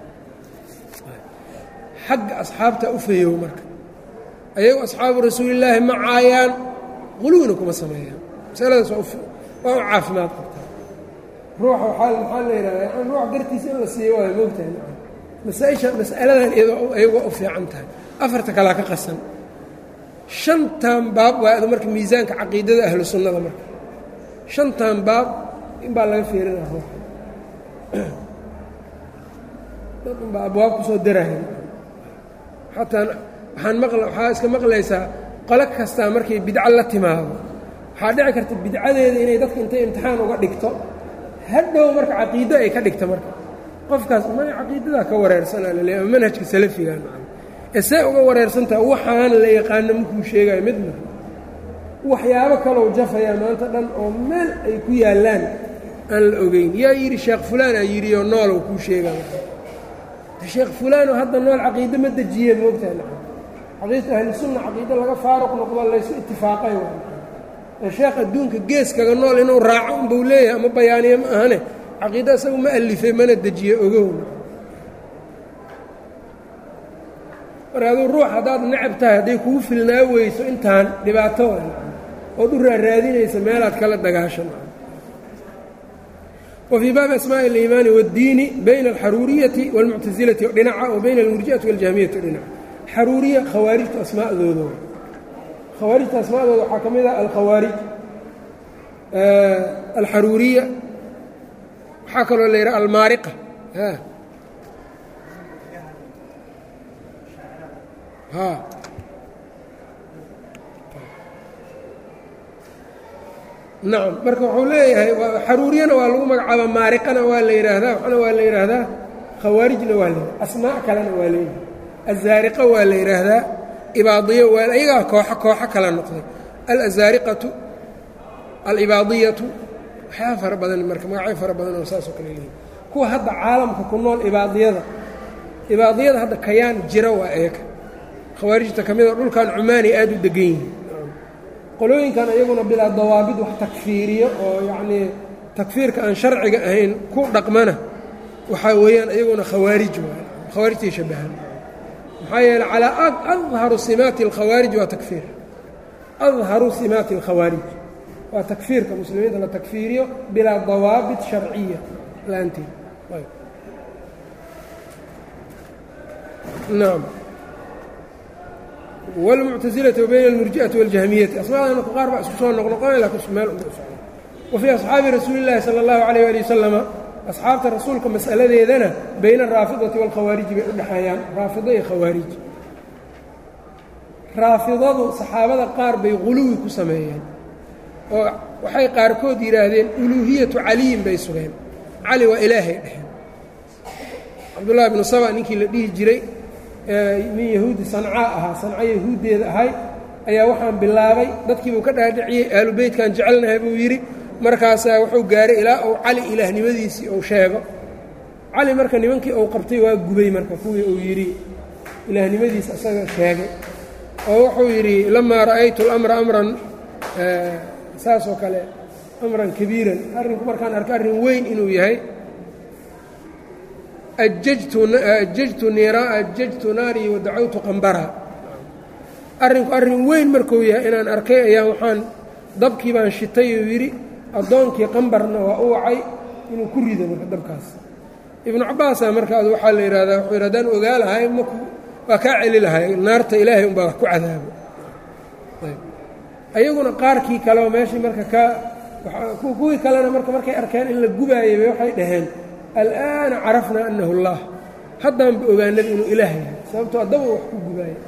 [SPEAKER 1] xagga asxaabta u fayow marka ayagu asxaabu rasuulillaahi ma caayaan quluwina kuma sameeyaan masaladaas waa u caafimaad qabtaa ruuxa waxaa maxaa la yidhahdaa ruux gartiisa in la siiyo waayo moogtahay masaaisha mas'aladan iyadoo ayagoo u fiican tahay afarta kalaa ka qasan shantan baab waa adu marka miisaanka caqiidada ahlu sunnada marka shantan baab in baa laga fiirinaa ruuxa dad unbaa abwaab ku soo daraya xataa waxaan maqla waxaa iska maqlaysaa qolo kastaa markay bidco la timaado waxaa dhici karta bidcadeeda inay dadka intay imtixaan uga dhigto hadhow marka caqiido ay ka dhigta marka qofkaas ma caqiidadaa ka wareersanaa laleey ama manhajka salafigan ee see uga wareersantaha waxaan la yaqaano makuu sheegayo midna waxyaabo kalou jafayaa maanta dhan oo meel ay ku yaallaan aan la ogeyn yaa yidhi sheekh fulaan aa yidhi oo noolow kuu sheegaya sheekh fulaanoo hadda nool caqiide ma dejiye moogtahay nacam caqiidata ahlusunna caqiide laga faaruq noqdo laysu itifaaqay ee sheekh adduunka geeskaga nool inuu raaco unbuu leeyahay ama bayaaniye ma ahane caqiide isagu ma alifay mana dejiye ogow marka aduu ruux haddaad necab tahay hadday kugu filnaa weyso intaan dhibaato ood u raaraadinaysa meelaad kala dagaashan wfii baabi asmaaءi اliimaani wاddiini bayna alxaruuriyati wاlmuctasilati dhinaca wa bayna almurji'ati waاljahmiyati dhinaca xaruuriya khawaarijtu asmaa'dooda khawaarijta asmaadooda waxaa ka mid ah alkhawaarij alxaruuriya waxaa kaloo la yidhaha almaariqa ha nacam marka wuxuu leeyahay xaruuriyana waa lagu magacaaba maariqana waa la yidhaahdaa waxna waa la yidhaahdaa khawaarijna waa la yidhahda asmaa kalena waa leeyahay azaariqa waa la yidhaahdaa ibaadiyo waa ayagaa kooxo kooxo kala noqday alazaariqatu alibaadiyatu waxyaaba fara badan marka magacyo fara badan oo saasoo kale leeyihin kuwa hadda caalamka ku nool ibaadiyada ibaadiyada hadda kayaan jira waa eeka khawaarijta ka mida dhulkan cumaanay aada u degan yihiin qolooyinkan iyaguna bilaa dawaabid wax takfiiriyo oo yacnii takfiirka aan sharciga ahayn ku dhaqmana waxaa weeyaan iyaguna khawaarij waay khawaarijtay shabahaan maxaa yeele calaa adharu simaati alkhawaarij waa takfiir adharu simaati alkhawaarij waa takfiirka muslimiinta la takfiiriyo bilaa dawaabit sharciya la-aanteed nacam wاlmuctasilati wa bayna almurji'ati waاljahmiyati asmaadana qaar baa isku soo noqnoqonay lakin meel unba u socda wa fii asxaabi rasuuli اllahi salى اllahu alayh ali wasalama asxaabta rasuulka mas'aladeedana bayna araafidati wاlkhawaariji bay u dhexeeyaan raafido iyo khawaarij raafidadu saxaabada qaar bay guluwi ku sameeyeen oo waxay qaarkood yidhaahdeen uluuhiyatu caliyin bay sugeen cali waa ilaahay dheheen cabdullahi bnu saba ninkii la dhihi jiray min yahuudi sancaa ahaa sanca yahuuddeeda ahay ayaa waxaan bilaabay dadkiibuu ka dhaadhiciyey aalu beytkan jecelnahay buu yidhi markaasaa wuxuu gaaray ilaa uu cali ilaahnimadiisii uu sheego cali marka nimankii uu qabtay waa gubay marka kuwii uu yidhi ilaahnimadiisa isaga sheegay oo wuxuu yidhi lamaa ra'aytu اlamra amran saasoo kale amran kabiiran arrinku markaan arko arrin weyn inuu yahay ajajtu ajajtu naarii wadacawtu qambara arrinku arrin weyn markuu yahay inaan arkay ayaa waxaan dabkii baan shitay uu yidhi addoonkii qambarna waa u wacay inuu ku rido marka dabkaas ibnu cabbaasa markaas waxaa la yidhahdaa wuxuu yidhi haddaan ogaa lahay mak waa kaa celi lahay naarta ilaahay unbaa wax ku cadaabo ayaguna qaarkii kale oo meeshii marka ka kuwii kalena marka markay arkeen in la gubaayay bay waxay dhaheen al'aana carafnaa annahu اllah haddaanba ogaanaba inuu ilaah yahay sababtoo addaba wax ku gubaaya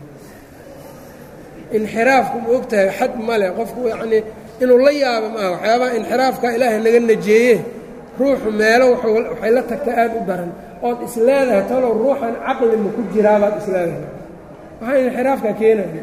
[SPEAKER 1] inxiraafku ma og tahay xad male qofku yacnii inuu la yaabo maaha waxyaabaha inxiraafka ilaahay naga najeeye ruuxu meelo waxay la tagta aad u daran ood isleedahay talow ruuxan caqli ma ku jiraabaad isleedahay waxaa inxiraafka keenaya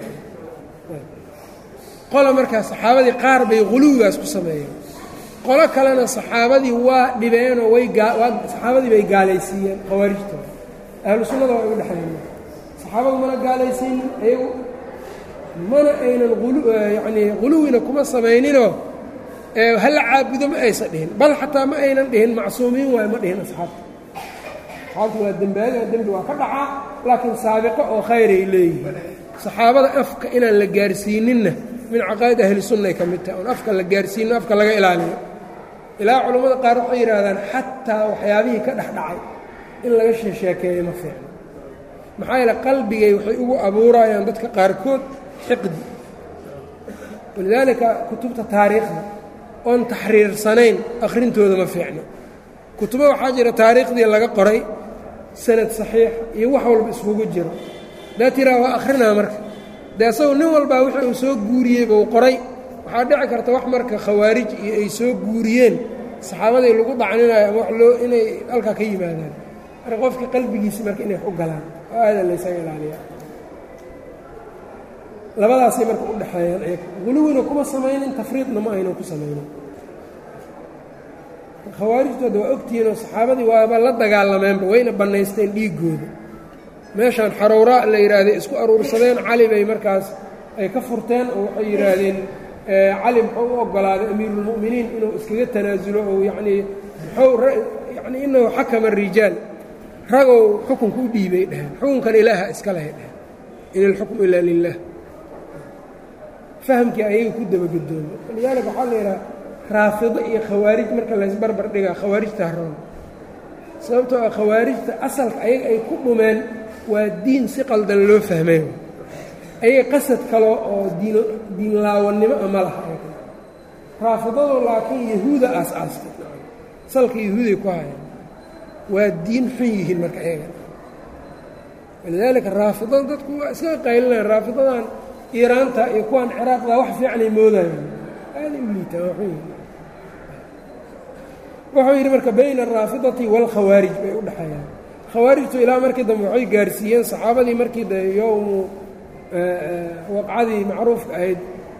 [SPEAKER 1] qola markaa saxaabadii qaar bay huluwigaas ku sameeyeen qolo kalena saxaabadii waa dhibeenoo way saxaabadii bay gaalaysiiyeen khawaarijta ahlu sunnada waa ugu dhexeeyeen saxaabadu mana gaalaysiinin ayagu mana aynan yanii huluwina kuma samayninoo hala caabudo ma aysan dhihin bal xataa ma aynan dhihin macsuumiin waayo ma dhihin asxaabta asxaabtu waa dembaaga dembi waa ka dhacaa laakiin saabiqo oo khayray leeyihiin saxaabada afka inaan la gaarsiininna min caqaa'id ahli sunnay ka mid tahay oon afka la gaarsiino afka laga ilaaliyo ilaa culammada qaar waxay yidhaahdaan xataa waxyaabihii ka dhex dhacay in laga sheesheekeeyo ma fiicno maxaa yeele qalbigay waxay ugu abuurayaan dadka qaarkood xiqdi walidaalika kutubta taariikhda oon taxriirsanayn akhrintooda ma fiicno kutubo waxaa jira taariikhdii laga qoray sanad saxiix iyo wax walba iskugu jiro daa tiraa waa akhrinaa marka dee asagu nin walbaa wixii uu soo guuriyey buu qoray waxaa dhici karta wax marka khawaarij iyo ay soo guuriyeen saxaabadii lagu dhacninayo ama wax loo inay halkaa ka yimaadaan marka qofka qalbigiisa marka inay wax u galaan oo aada laysaga ilaaliya labadaasay marka u dhexeeyaan iyaga guluwina kuma samaynin tafriidna ma aynan ku samaynin khawaarijtooda waa ogtihiinoo saxaabadii waaba la dagaalameenba wayna bannaysteen dhiiggooda meeshaan xarowraa la yidhaahday isku aruursadeen cali bay markaas ay ka furteen oo waxay yidhaahdeen cali muxuu u oggolaaday amiiruulmu'miniin inuu iskaga tanaasulo oo yacnii muxuu yacnii inahu xakama rijaal ragow xukunka u dhiibay dheheen xukunkan ilaaha iska lehay dheheen in ilxukmu ilaa lilah fahamkii ayaga ku dabagedoomo walidaalika waxaa la yidhaha raafido iyo khawaarij marka laysbarbar dhigaa khawaarijta haroon sababtoo ah khawaarijta asalka ayaga ay ku dhumeen waa diin si qaldan loo fahmay ayay qasad kale oo diin diinlaawannimo ama laha raafidadu laakiin yahuuda aas-aastay salka yahuuday ku hayaan waa diin xun yihiin marka iyaga walidaalika raafidada dadku waa iskaga qaylinayaan raafidadan iiraanta iyo kuwan ciraaqda wax fiicanay moodayaan aaday u liitaan waa xun yihiin wuxuu yidhi marka bayna araafidati waalkhawaarij bay u dhexeeyaan khawaarijtu ilaa markii dambe waxay gaarsiiyeen saxaabadii markii de yowmu waqcadii macruufka ahayd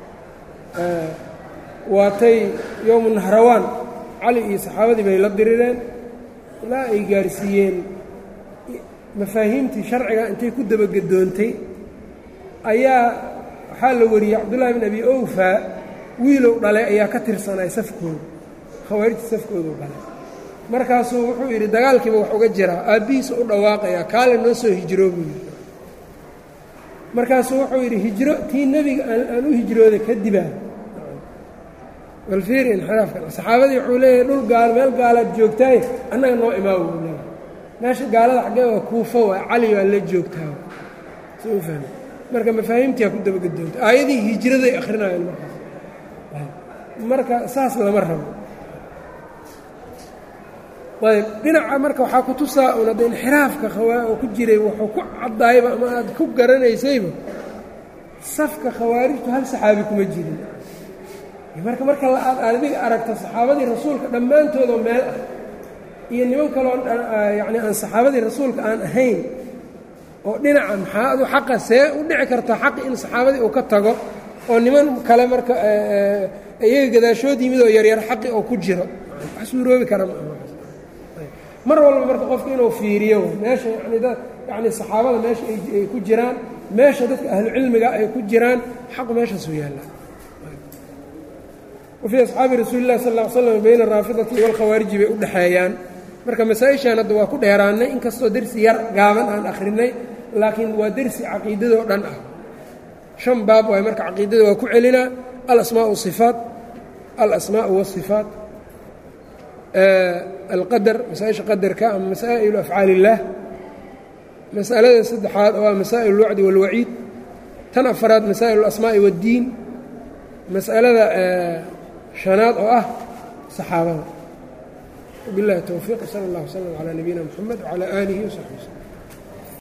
[SPEAKER 1] waatay yowmu nahrawaan cali iyo saxaabadii bay la dirireen ilaa ay gaarsiiyeen mafaahiimtii sharciga intay ku dabagedoontay ayaa waxaa la wariyey cabdullaahi bin abi owfa wiilow dhalay ayaa ka tirsanay safkooda khawaarijta safkoodu dhalay markaasuu wuxuu yidhi dagaalkiiba wax uga jiraa aabbihiisa u dhawaaqayaa kaale noo soo hijroo buu yidhi markaasuu wuxuu yidhi hijro tii nebiga aan u hijrooda kadibaa bal fiir inxiraafka saxaabadii wuxuu leeyahay dhul gaal meel gaalaad joogtaaye annaga noo imaawo buu leeyahay meesha gaalada xaggee waa kuufo waa cali baa la joogtaa si u fahmi marka mafaahiimtiaa ku dabagedoonta aayadii hijraday akhrinayaan markaas marka saas lama rabo ayb dhinaca marka waxaa ku tusaa un hadda inxiraafka oo ku jiray wuxuu ku caddaayba ama aad ku garanaysayba safka khawaarijtu hal saxaabi kuma jirin marka marka aad adiga aragto saxaabadii rasuulka dhammaantoodoo meel ah iyo niman kaloo yacni aan saxaabadii rasuulka aan ahayn oo dhinaca maxaa adu xaqa see u dhici karta xaqi in saxaabadii uu ka tago oo niman kale marka iyaga gadaashood yimid oo yaryar xaqi oo ku jiro wax suuroobi kara mar walba marka qofka inuu fiiriyo meesha yani dad yani saxaabada meesha ay ku jiraan meesha dadka ahlucilmiga ay ku jiraan xaqu meeshaasuu yaallaa wafii asxaabi rasuuli lah sal ll ly slam bayna araafidati walkhawaariji bay u dhexeeyaan marka masaa-ishaan hadda waa ku dheeraannay inkastoo dersi yar gaaban aan akhrinay laakiin waa dersi caqiidadoo dhan ah shan baab waay marka caqiidada waa ku celinaa alasmaa sifaat alasmaau wasifaat alqadar masaa-isha qadarka ama masaa'ilu afcaali illaah masalada saddexaad oo ah masaa'il اlwacdi wاlwaciid tan afaraad masaa'il اlasmaa'i waاddiin mas'alada shanaad oo ah saxaabada wabiاllahi towfiiq sala اllah wslm calaa nabiyina mxamed wcalaa aalihi wsaxbi wslm